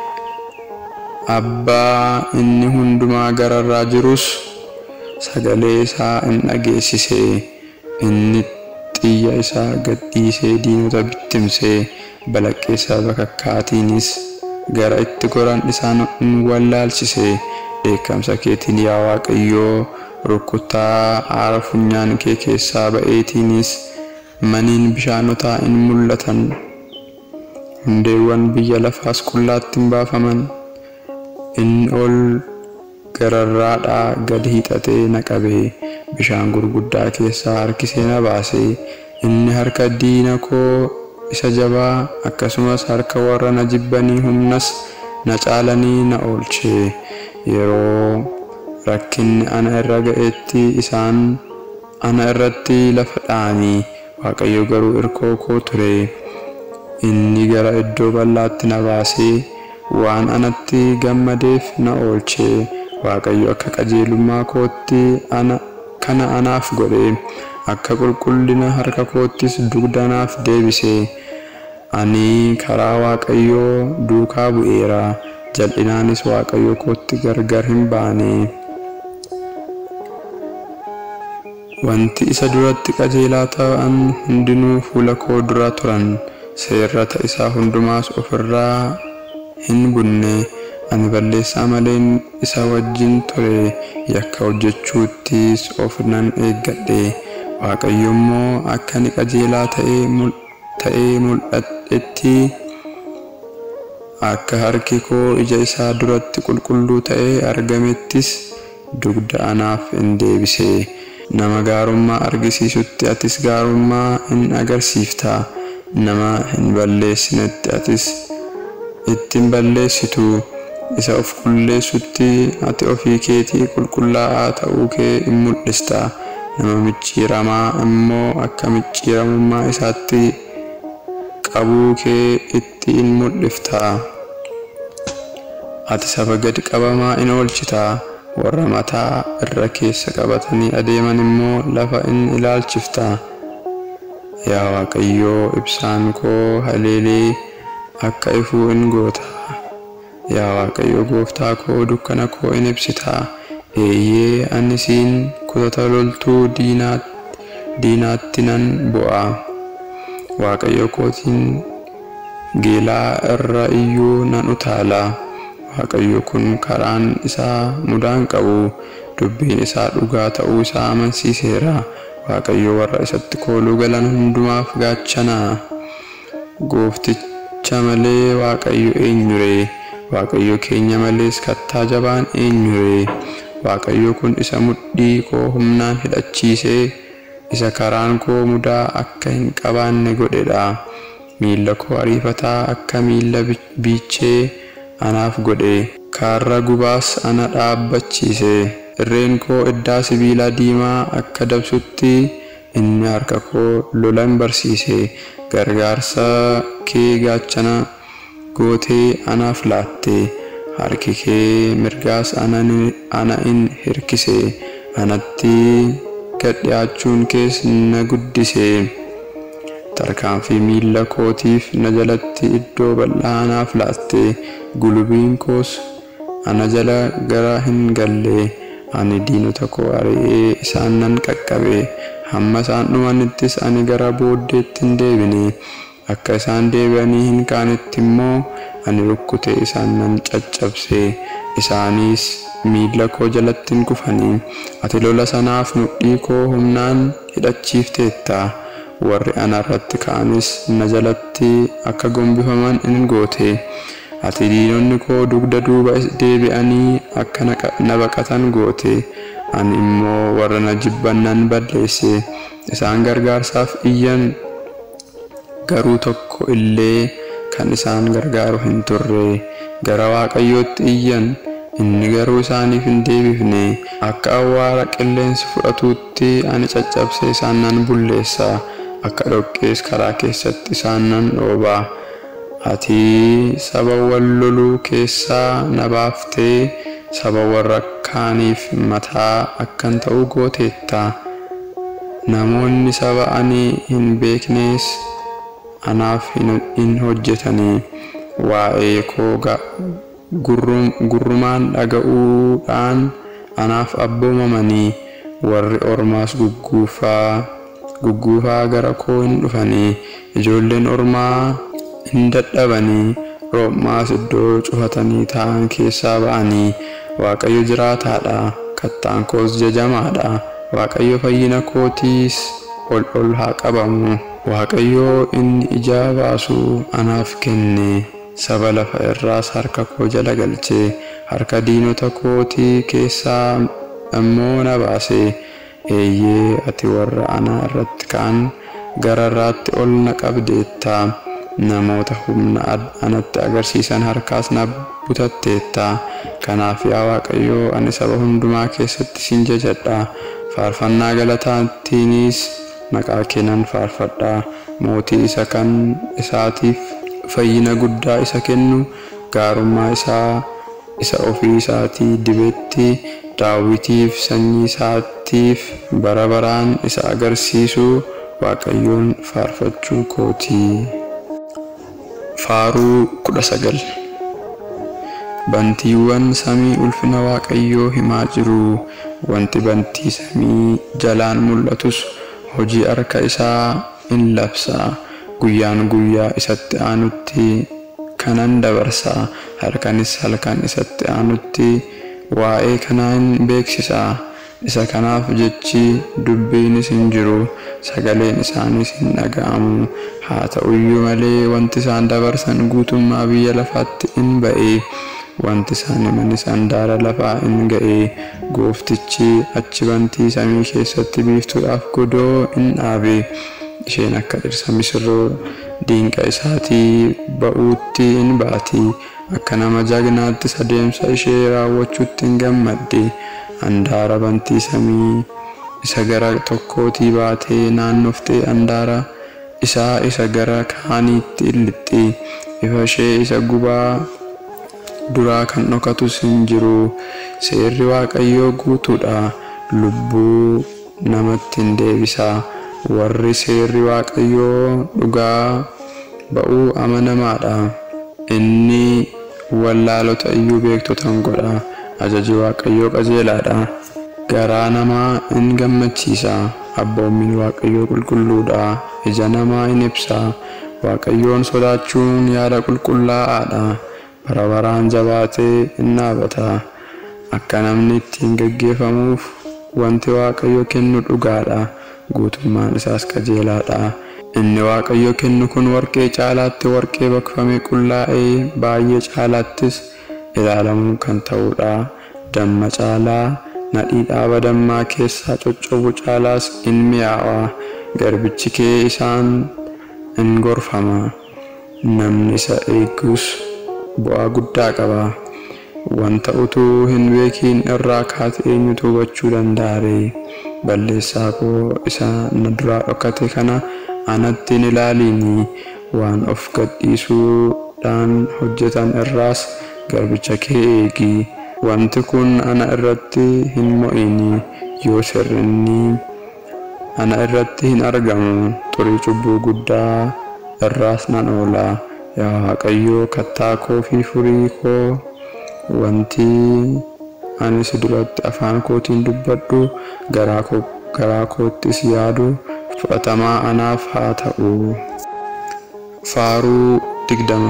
Speaker 1: abbaa inni hundumaa gararraa jirus sagalee isaa in dhageessise inni xiyya isaa gadhiisee diinota bittimsee balaqqeessa bakakkaatiinis gara itti goran isaan in wallaalchise dheekkamsa keetiin yaa waaqayyoo rukuttaa aara funyaan kee keessaa ba'eetiinis maniin bishaanotaa in mul'atan hundeewwan biyya lafaas qullaatti hin baafaman in ol gararraadhaa gad hiixatee na qabe bishaan gurguddaa keessaa harkisee na baase inni harka diina koo isa jabaa akkasumas harka warra na jibbanii humnas na caalanii na oolche yeroo rakkinni ana irra ga'etti isaan ana irratti lafa dha'anii waaqayyo garuu irkoo koo ture inni gara iddoo bal'aatti na baasee waan anatti gammadeef na oolche waaqayyo akka qajeelummaa kootti ana kana anaaf godhe akka qulqullina harka koottis dugda naaf deebise ani karaa waaqayyoo duukaa bu'eera jal'inaanis waaqayyo kootti gargar hin baane wanti isa duratti qajeelaa ta'an hundinuu fuula koo dura turan seerrata isaa hundumaas ofirraa hin bunne ani balleessaa maleen isa wajjin ture yakka hojjechuuttis of nan eeggadhe waaqayyo immoo akka ani qajeelaa ta'ee mul'adhetti akka harki koo ija isaa duratti qulqulluu ta'ee argamettis dugda anaaf hin deebise nama gaarummaa argisiisutti atis gaarummaa hin agarsiifta nama hin balleessinetti atis ittiin balleessitu isa of qulleessutti ati ofii keetii qulqullaa'aa ta'uu kee in mul'ista nama micciiramaa immoo akka micciiramummaa isaatti qabuu kee itti in mul'ifta ati saba gadi qabamaa in oolchita warra mataa irra keessa qabatanii adeeman immoo lafa in ilaalchifta yaa waaqayyoo ibsaan koo haleelee akka ifuu in goota yaa waaqayyo gooftaa koo dukkana koo in ibsita eeyyee ani siin kutata loltuu diinaatti nan bu'a waaqayyo kootiin geelaa irra iyyuu nan utaala waaqayyo kun karaan isaa mudaan qabu dubbiin isaa dhugaa ta'uu isaa amansiiseera waaqayyo warra isatti kooluu galan hundumaaf gaachana goofticha malee waaqayyo eenyure waaqayyo keenya malees kattaa jabaan eenyure waaqayyo kun isa mudhii koo humnaan hidhachiisee isa karaan koo mudaa akka hin qabaanne godhedha miilla koo ariifataa akka miilla biichee anaaf godhe kaarra gubaas ana dhaabbachiise irreen koo iddaa sibiilaa diimaa akka dabsutti inni harka koo lolan barsiise gargaarsa kee gaachana gootee anaaf laatte harki kee mirgaas ana in hirkise anatti gad dhiyaachuun kees na guddise tarkaanfii miilla kootiif na jalatti iddoo bal'aa anaaf laatte gulubiin koos ana jala gara hin galle ani diinota koo ari'ee isaan nan qaqqabe hamma isaan dhumanittis ani gara booddeetti hin deebine akka isaan deebi'anii hin kaanetti immoo ani rukkutee isaan nan caccabse isaanis miilla koo jalatti hin kufanii ati lola sanaaf mudhii koo humnaan hidhachiifteetta warri ana irratti ka'anis na jalatti akka gombifaman in goote ati diinonni koo dugda duuba deebi'anii akka na baqatan goote ani immoo warra na jibban nan balleesse isaan gargaarsaaf iyyan garuu tokko illee kan isaan gargaaru hin turre gara waaqayyootti iyyan inni garuu isaaniif hin deebifne akka awwaara qilleensi fudhatuutti ani caccabsee isaan nan bulleessa akka dhoqqees karaa keessatti isaan nan dhooba ati saba wal loluu keessaa na baaftee saba warra kaaniif mataa akkan ta'u gooteetta namoonni saba ani hin beeknees anaaf hin hojjetanii waa'ee koo gurrumaan dhaga'uudhaan anaaf abboomamanii warri ormaas gugguufaa gugguufaa gara koo hin dhufanii ijoolleen ormaa hin dadhabanii roobmaas iddoo cufatanii taa'an keessaa ba'anii waaqayyo jiraataadha kattaan koos jajamaadha waaqayyo fayyina kootiis ol ol haa qabamu waaqayyo inni ijaa baasu anaaf kenne saba lafa irraas harka koo jala galche harka diinota kootii keessaa immoo na baase eeyyee ati warra ana irratti ka'an gararraatti ol na qabdeetta namoota humna anatti agarsiisan harkaas na butatteetta kanaaf yaa waaqayyoo ani saba hundumaa keessatti sin jajadha faarfannaa galataatiinis maqaa kee nan faarfadha mootii isa kan isaatiif fayyina guddaa isa kennu gaarummaa isaa isa ofii isaatii dibetti daawitiif sanyii isaatiif bara baraan isa agarsiisu waaqayyoon faarfachuu kootii. Faaruu kudha sagal Bantiiwwan samii ulfina Waaqayyoo himaa jiru. Wanti bantii samii jalaan mul'atus hojii harka isaa in labsa. Guyyaan guyyaa isatti aanutti kanan dabarsa. Halkanis halkan isatti aanutti waa'ee kanaa in beeksisa. Isa kanaaf jechi dubbiinis hin jiru. Sagaleen isaaniis hin dhaga'amu. Haa ta'uyyuu malee wanti isaan dabarsan guutummaa biyya lafaatti in ba'e. Wanti isaan himanis handaara lafaa in ga'e. Gooftichi achi bantii samii keessatti biiftuudhaaf godoo in dhaabe. Isheen akka dhirsa misirroo diinqa isaatii ba'uutti in baati. Akka nama jagnaattis adeemsa ishee raawwachuutti in gammaddi. Handaara bantii samii isa gara tokkootii baatee naannoftee handaara isaa isa gara kaaniitti in lixxi. Ifa ishee isa gubaa duraa kan dhokatus hin jiru. Seerri Waaqayyoo guutuudha. Lubbuu namatti in deebisa. Warri seerri Waaqayyoo dhugaa ba'uu amanamaadha. Inni wallaalota iyyuu beektotan godha. Ajaji Waaqayyoo qajeelaadha. Garaa namaa in gammachiisa. Abboommini Waaqayyoo qulqulluudha. Ija namaa in ibsa. Waaqayyoon sodaachuun yaada qulqullaa'aadha. Bara baraan jabaatee in dhaabata. Akka namni ittiin gaggeeffamuuf wanti Waaqayyo kennu dhugaadha. Guutummaan isaas qajeelaadha. Inni Waaqayyo kennu kun warqee caalaatti warqee baqfamee qullaa'ee baay'ee caalaattis ilaalamuu kan ta'udha. Damma caalaa nadhii dhaaba dammaa keessaa coccobu caalaas in mi'aawa. Garbichi kee isaan in gorfama. Namni isa eegus bu'aa guddaa qaba. Wanta utuu hin beekiin irraa kaate eenyutu hubachuu danda'a? Balleessaa koo isa na duraa dhokate kana anatti hin ilaaliini. Waan of gadhiisuudhaan hojjetan irraas garbicha kee eegi. Wanti kun ana irratti hin mo'ini. Yoo sirrinni ana irratti hin argamu. Xurii cubbuu guddaa irraas nan oola. Yaa Waaqayyoo kattaa koo fi furii koo wanti ani si duratti afaan kootiin dubbadhu garaa koottis yaadu fudhatamaa anaaf haa ta'u. Faaruu digdama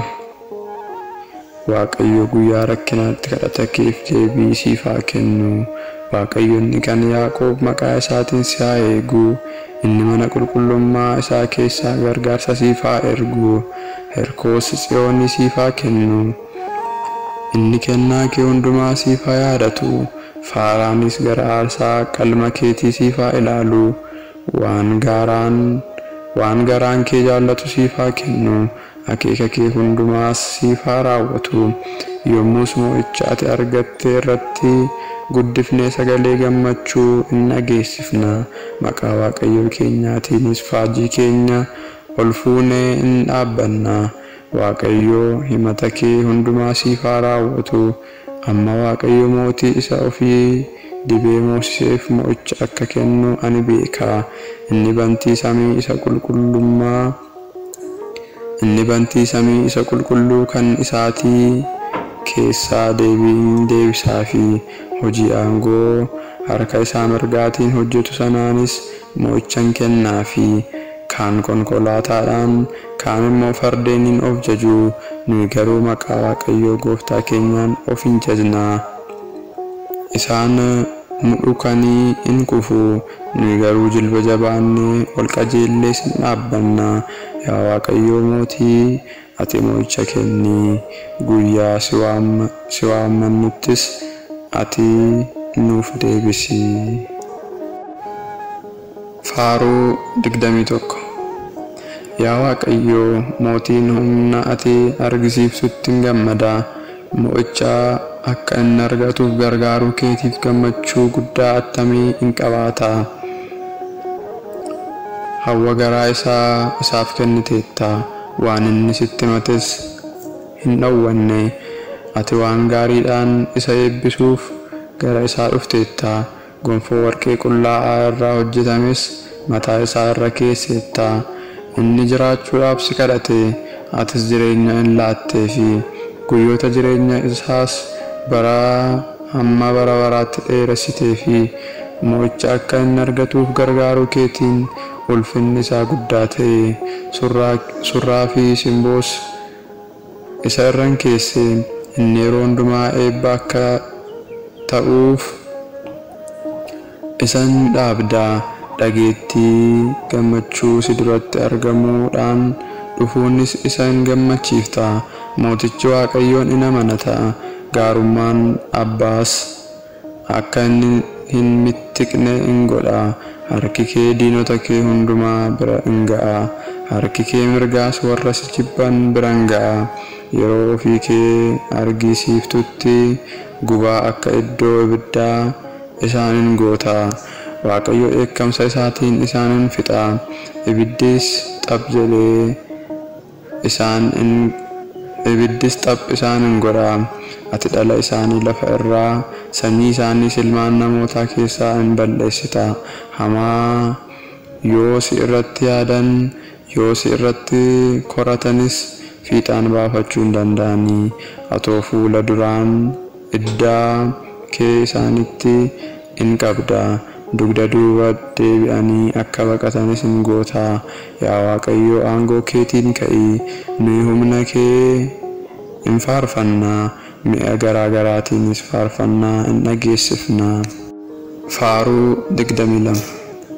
Speaker 1: Waaqayyo guyyaa rakkinaatti kadhata keef deebii siif haa kennu. Waaqayyo inni kan Yaaqoob maqaa isaatiin si haa eegu. Inni mana qulqullummaa isaa keessaa gargaarsa siif haa ergu. Herkoos tsiyoonii siif haa kennu. Inni kennaa kee hundumaa siif haa yaadatu. Faaraanis gara aarsaa qalma keetii siif haa ilaalu. Waan gaaraan waan garaan kee jaallatu siif haa kennu. Akeeka kee hundumaas siif haa raawwatu. Yommus mo'icha ati argatte irratti guddifnee sagalee gammachuu in dhageessifna. Maqaa Waaqayyoo keenyaatiinis faajii keenya ol fuunee in dhaabbanna. Waaqayyoo himata kee hundumaa siif haa raawwatu. Amma Waaqayyo mootii isa ofii dibee moosiseef mo'icha akka kennu ani beeka. Inni bantii samii isa qulqullummaa inni bantii samii isa qulqulluu kan isaatii keessaa deebiin deebisaa fi hojii aangoo harka isaa mirgaatiin hojjetu sanaanis mo'ichan kennaa fi kaan konkolaataadhaan kaan immoo fardeeniin of jaju nuyi garuu maqaa waaqayyoo gooftaa keenyaan of hin jajnaa. Isaan nu dhukanii in kufu nuyi garuu jilba jabaannee ol qajeellees in dhaabbanna. Yaa Waaqayyoo mootii ati mo'icha kenni guyyaa si waammannuttis ati nuuf deebisi. Faaruu digdamii tokko Yaa Waaqayyoo mootiin humna ati argisiiftutti in gammada. Mo'icha akka inni argatuuf gargaaruu keetiif gammachuu guddaa attamii in qabaata. Hawwa garaa isaa isaaf kenniteetta. Waan inni sitti himates hin dhowwanne. Ati waan gaariidhaan isa eebbisuuf gara isaa dhufteetta. Gonfoo warqee qullaa'aa irraa hojjetames mataa isaa irra keesseetta. Inni jiraachuudhaaf si kadhate. atis jireenya hin laattee fi guyyoota jireenya isaas bara hamma bara baraatti dheeressitee fi mo'icha akka inni argatuuf gargaaruu keetiin ulfinni isaa guddaa ta'e surraa fi simboos isa irran keessee inni yeroo hundumaa eebba akka ta'uuf isan dhaabdaa dhageettii gammachuu si duratti argamuudhaan dhufuunis isa hin gammachiifta mootichi waaqayyoon in amanata gaarummaan abbaas akka inni hin mittiqne in godha harki kee diinota kee hundumaa bira in ga'a harki kee mirgaas warra si jibban bira in ga'a yeroo ofii kee argisiiftutti gubaa akka iddoo ibiddaa isaanin goota waaqayyo dheekkamsa isaatiin isaanin fixa ibiddis xab jedhee isaan in ibiddis xab isaanin godha ati dhala isaanii lafa irraa sanyii isaanii ilmaan namootaa keessaa in balleessita hamaa yoo si irratti yaadan yoo si irratti koratanis fiixaan baafachuu hin danda'anii atoo fuula duraan iddaa kee isaanitti in qabda dugda duuba deebi'anii akka baqatanis in goota yaa waaqayyo aangoo keetiin ka'i nuyi humna kee in faarfannaa mi'a garaa garaatiinis faarfannaa in dhageessifna faaruu digdamii lama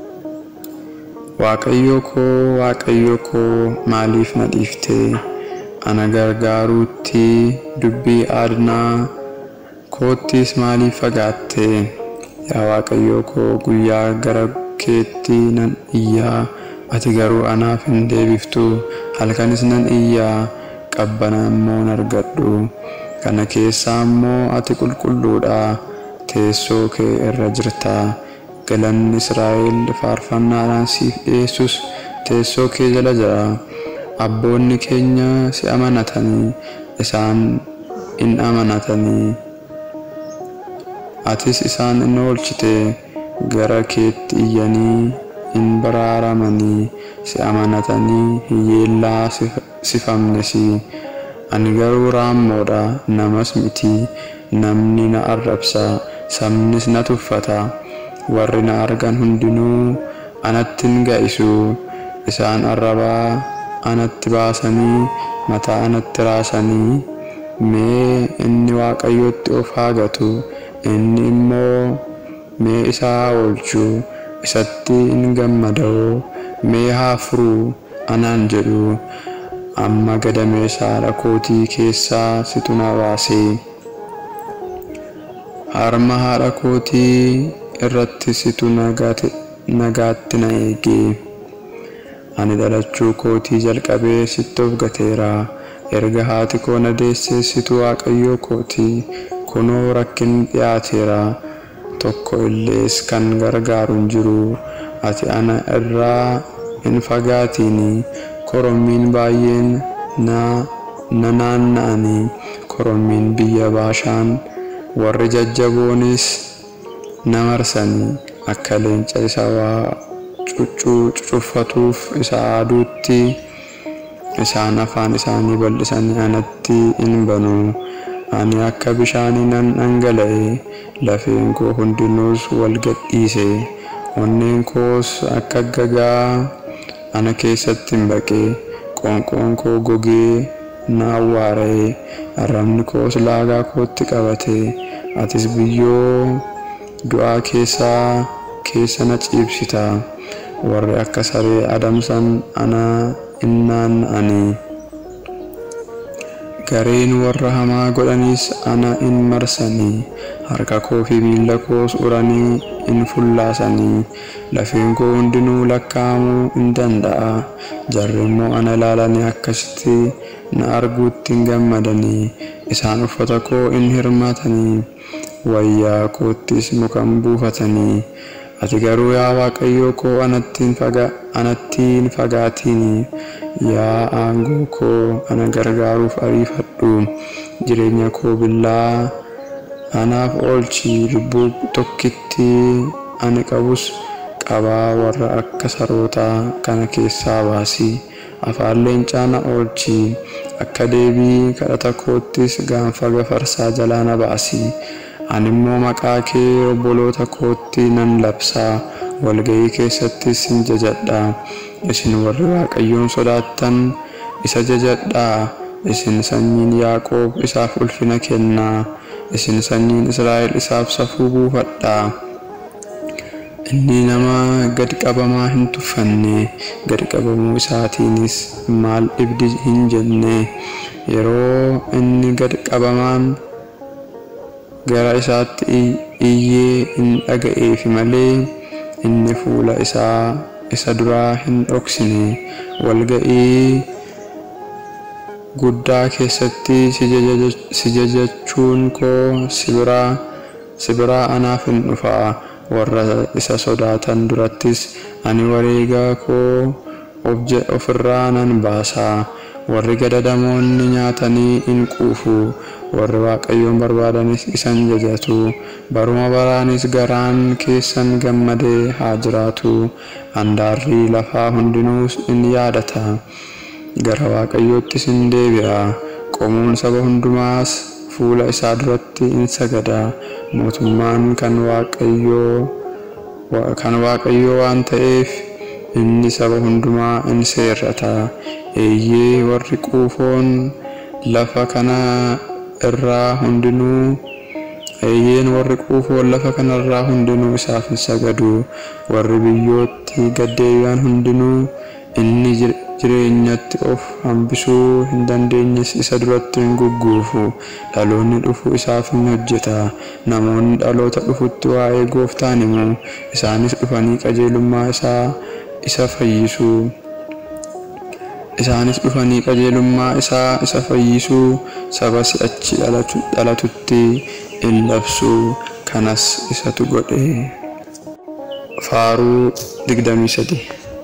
Speaker 1: waaqayyo koo waaqayyo koo maaliif na dhiiftee ana gargaaruutti dubbii aadnaa koottis maaliif fagaatte yaa waaqayyo koo guyyaa gara keetti nan iyyaa ati garuu anaaf hin deebiftu halkanis nan iyyaa qabbana immoo hin argadhu kana keessaa immoo ati qulqulluudha teessoo kee irra jirta galanni israa'el faarfannaadhaan siif dhiyeessus teessoo kee jala jira abboonni keenya si amanatanii isaan in amanatanii atis isaan in oolchite gara keetti iyyanii in baraaramanii si amanatanii hiyyeellaa sifamnesi ani garuu raammoodha namas miti namni na arrabsa sabnis na tuffata warri na argan hundinuu anattin ga'isu isaan arrabaa anatti baasanii mataa anatti raasanii mee inni waaqayyotti of haa gatu inni immoo mee isaa haa oolchu isatti in gammada'u mee haa furuu anaan jedhu amma gadameessa haadha kootii keessaa situ na baase harma haadha kootii irratti situ nagaatti na eege ani dhalachuu kootii jalqabee sitti of gateera erga haati koo na deessee situ waaqayyoo kootii kunoo rakkin dhiyaateera tokko illees kan gargaaru hin jiru ati ana irraa hin fagaatiini korommiin baay'een na naanna'anii korommiin biyya baashaan warri jajjaboonis na marsanii akka leenca isa waa cucuffatuuf isa aduutti isaan afaan isaanii bal'isanii anatti in banu ani akka bishaanii nan dhangala'e lafeen koo hundinuus wal gadhiise onneen koos akka gagaa ana keessatti hin baqe qoonqoon koo gogee na awwaara'e arrabni koos laagaa kootti qabate atis biyyoo du'aa keessaa keessa na ciibsita warri akka saree adamsan ana innaan ani gareen warra hamaa godhanis ana in marsanii harka koo fi miila koos uranii in fullaasanii lafeen koo hundinuu lakkaa'amuu in danda'a jarri immoo ana ilaalanii akkasitti na arguutti hin gammadanii isaan uffata koo in hirmaatanii wayyaa koottis mukan buufatanii ati garuu yaa waaqayyoo koo anattiin fagaatiini yaa aangoo koo ana gargaaruuf ariifadhu jireenya koo billaa anaaf oolchi lubbuu tokkitti ani qabus qabaa warra akka sarootaa kana keessaa baasi afaan leencaa na oolchi akka deebii kadhata koottis gaanfa gafarsaa jalaa na baasi ani immoo maqaa kee obboloota kootti nan labsaa walga'ii keessattis hin jajadha isin warri waaqayyoon sodaattan isa jajadhaa isin sanyiin yaaqoob isaaf ulfina kennaa isin sanyiin israa'el isaaf safuu buufadhaa inni nama gad qabamaa hin tuffanne gad qabamuu isaatiinis maal dhibdi hin jenne yeroo inni gad qabamaan gara isaatti iyyee hin dhaga'eefi malee inni fuula isaa isa duraa hin dhoksine walga'ii guddaa keessatti si jajachuun koo si biraa anaaf hin dhufaa warra isa sodaatan durattis ani wareega koo ofirraa nan baasaa warri gadadamoonni nyaatanii hin quufu warri waaqayyoon barbaadanis isan jajatu baruma baraanis garaan keessan gammadee haa jiraatu handaarri lafaa hundinuus in yaadata gara waaqayyoottis in deebi'a qomuun saba hundumaas fuula isaa duratti in sagada mootummaan kan waaqayyoo kan waaqayyoo waan ta'eef inni saba hundumaa in seerrata eeyyee warri quufoon lafa kana irraa hundinuu eeyyeen warri quufoon lafa kanarraa hundinuu isaaf hin sagadu warri biyyootti gaddeebi'an hundinuu inni jireenyatti of hambisuu hin dandeenyes isa duratti hin gugguufu dhaloonni dhufu isaaf hin hojjeta namoonni dhaloota dhufutti waa'ee gooftaan himu isaanis dhufanii qajeelummaa isaa isa fayyisuu isaanis dhufanii qajeelummaa isaa isa fayyisuu saba si'achi dhalatutti in labsu kanas isatu godhe faaruu 23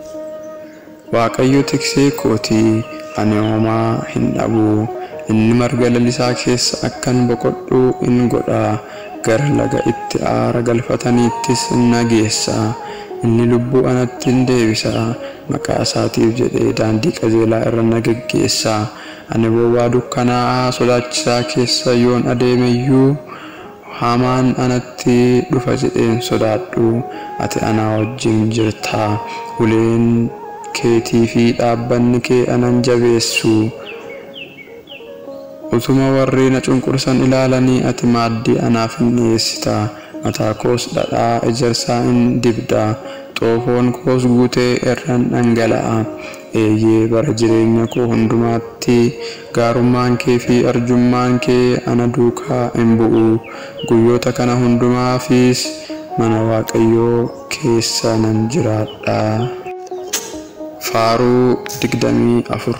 Speaker 1: waaqayyo tiksee kootii ani homaa hin dhabu inni marga lalisaa keessa akkan boqodhu in godha gara laga itti aara galfataniittis in nageessa inni lubbuu anatti in deebisa maqaa isaatiif jedhee daandii qajeelaa irra na geggeessa ani bowwaa dukkanaa'aa sodaachisaa keessa yoon adeemeyyuu hamaan anatti dhufa jedheen sodaadhu ati anaa wajjin jirta uleen keetii fi dhaabbanni kee anan jabeessu utuma warri na cunqursan ilaalanii ati maaddii anaaf hin dhiyeessita mataa koos dhadhaa ejersaa in dibda xoofoon koos guutee irraan dhangala'a eeyyee bara jireenya koo hundumaatti gaarummaan kee fi arjummaan kee ana duukaa hin bu'u guyyoota kana hundumaafis mana waaqayyoo keessa nan jiraadha. Faaruu digdamii afur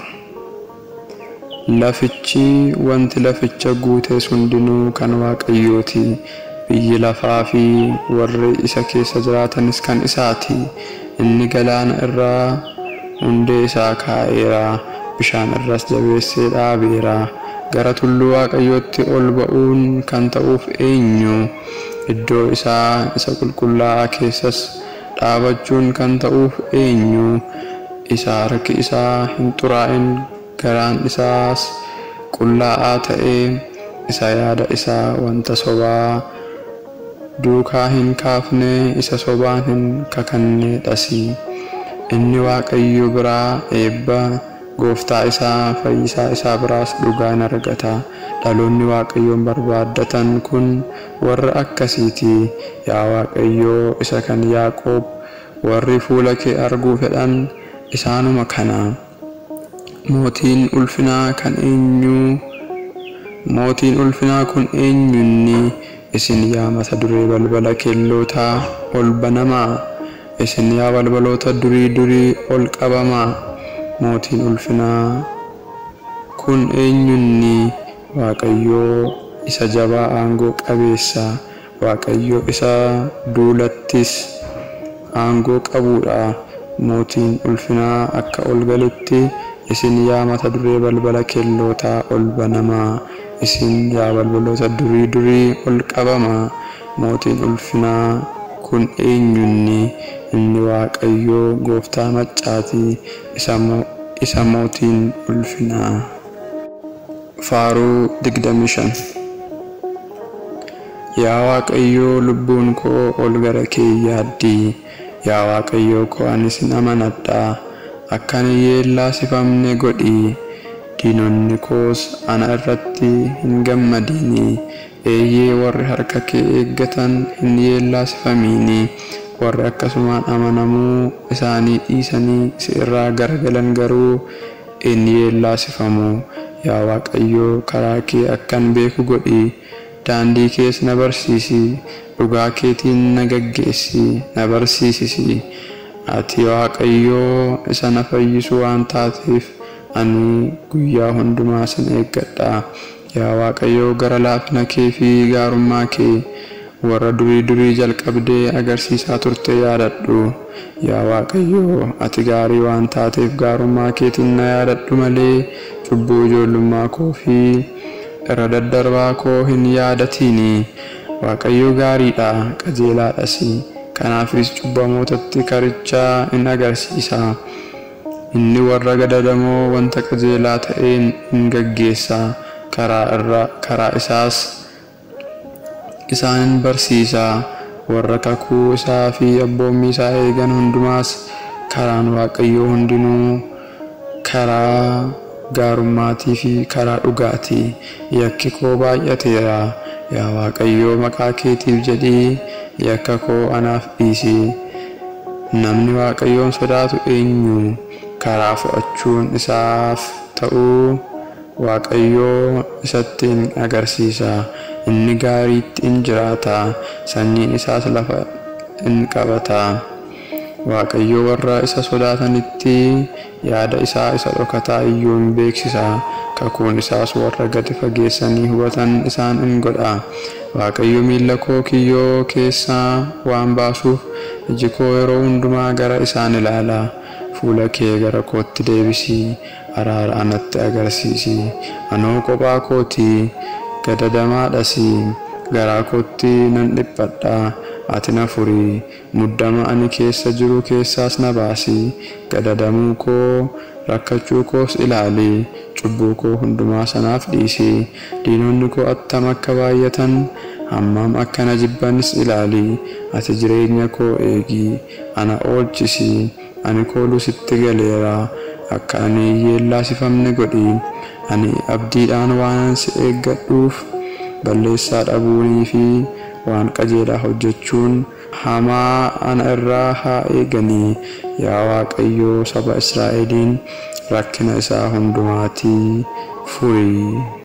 Speaker 1: Lafichi wanti laficha guutes hundinuu kan waaqayyooti. Biyyi lafaa fi warri isa keessa jiraatanis kan isaati. Inni galaana irraa hundee isaa kaa'eera. Bishaan irras jabeessee dhaabeera. Gara tulluu waaqayyootti ol ba'uun kan ta'uuf eenyu? Iddoo isaa isa qulqullaa'aa keessas dhaabachuun kan ta'uuf eenyu? Isa harki isaa hin xuraa'in garaan isaas qullaa'aa ta'ee isa yaada isaa wanta sobaa duukaa hin kaafne isa sobaan hin kakanneedhasi. Inni waaqayyo biraa eebba gooftaa isaa fayyisaa isaa biraas dhugaa in argata. Dhaloonni waaqayyoon barbaaddatan kun warra akkasiiti. Yaa waaqayyoo isa kan Yaaqoob warri fuula kee arguu fedhan isaanuma kana. Mootiin ulfinaa kan eenyuu mootiin ulfinaa kun eenyunni isin yaa mata duree balbala keellootaa ol banamaa isin yaa balbaloota durii durii ol qabamaa mootiin ulfinaa kun eenyunni waaqayyoo isa jabaa aangoo qabeessa waaqayyoo isa duulattis aangoo qabuudha mootiin ulfinaa akka ol galutti isin yaa mata duree balbala keellootaa ol banamaa isin yaa balbaloota durii durii ol qabamaa mootiin ulfinaa kun eenyunni inni waaqayyoo gooftaa maccaati isa mootiin ulfinaa. Faaruu digdamii shan Yaa Waaqayyoo lubbuun koo ol gara kee yaaddi. Yaa Waaqayyoo koo ani sin amanadha. Akka ani yeellaasifamne godhi. Diinonni koos ana irratti hin gammadini. Eeyyee warri harka kee eeggatan hin yeellaasifamini. Warri akkasumaan amanamuu isaanii dhiisanii si irraa garagalan garuu in yeellaasifamu. Yaa Waaqayyoo karaa kee akkan beeku godhi. Daandii kees na barsiisi. Dhugaa keetiin na gaggeessi. Na barsiisisi. Ati Waaqayyoo isa na fayyisu waan taateef ani guyyaa hundumaa sin eeggadha. Yaa Waaqayyoo gara laafina kee fi gaarummaa kee warra durii durii jalqabdee agarsiisaa turte yaadadhu. Yaa Waaqayyoo ati gaarii waan taateef gaarummaa keetiin na yaadadhu malee cubbuu ijoollummaa koo fi irra daddarbaa koo hin yaadatiini. Waaqayyo gaariidha qajeelaadhas. Kanaafis cubbamootatti karichaa in agarsiisa. Inni warra gadadamoo wanta qajeelaa ta'een in gaggeessa. Karaa irra karaa isaas isaan barsiisa. Warra kakuu isaa fi abboommii isaa eegan hundumaas karaan Waaqayyoo hundinuu karaa gaarummaatii fi karaa dhugaatii. Yakki koo baay'ateera. Yaa Waaqayyoo maqaa keetiif jedhii yakka koo anaaf dhiisi. Namni Waaqayyoon sodaatu eenyu? Karaa fo'achuun isaaf ta'uu Waaqayyoo isatti in agarsiisa. Inni gaariitti in jiraata. Sanyiin isaas lafa in qabata. Waaqayyo warra isa sodaatanitti yaada isaa isa dhokataa iyyuu in beeksisa. Kakuun isaas warra gadi fageessanii hubatan isaan in godha. Waaqayyo miilla koo kiyyoo keessaa waan baasuuf iji koo yeroo hundumaa gara isaan ilaala. Fuula kee gara kootti deebisi. Araara anatti agarsiisi. Anoo kophaa kooti. Gadadamaadhas. Garaa kootti nan dhiphadha. Ati na furi. Muddama ani keessa jiru keessaas na baasi. Gadadamuu koo rakkachuu koos ilaali. Cubbuu koo hundumaa sanaaf dhiisi. Diinonni koo attam akka baay'atan hammam akka na jibbanis ilaali. Ati jireenya koo eegi. Ana oolchisi. Ani kooluu sitti galeera. Akka ani yeellaasifamne godhi. Ani abdiidhaan waanan si eeggadhuuf balleessaa dhabuunii fi waan qajeelaa hojjechuun hamaa ana irraa haa eeganii. Yaa Waaqayyoo saba Israa'eliin rakkina isaa hundumaatii furi.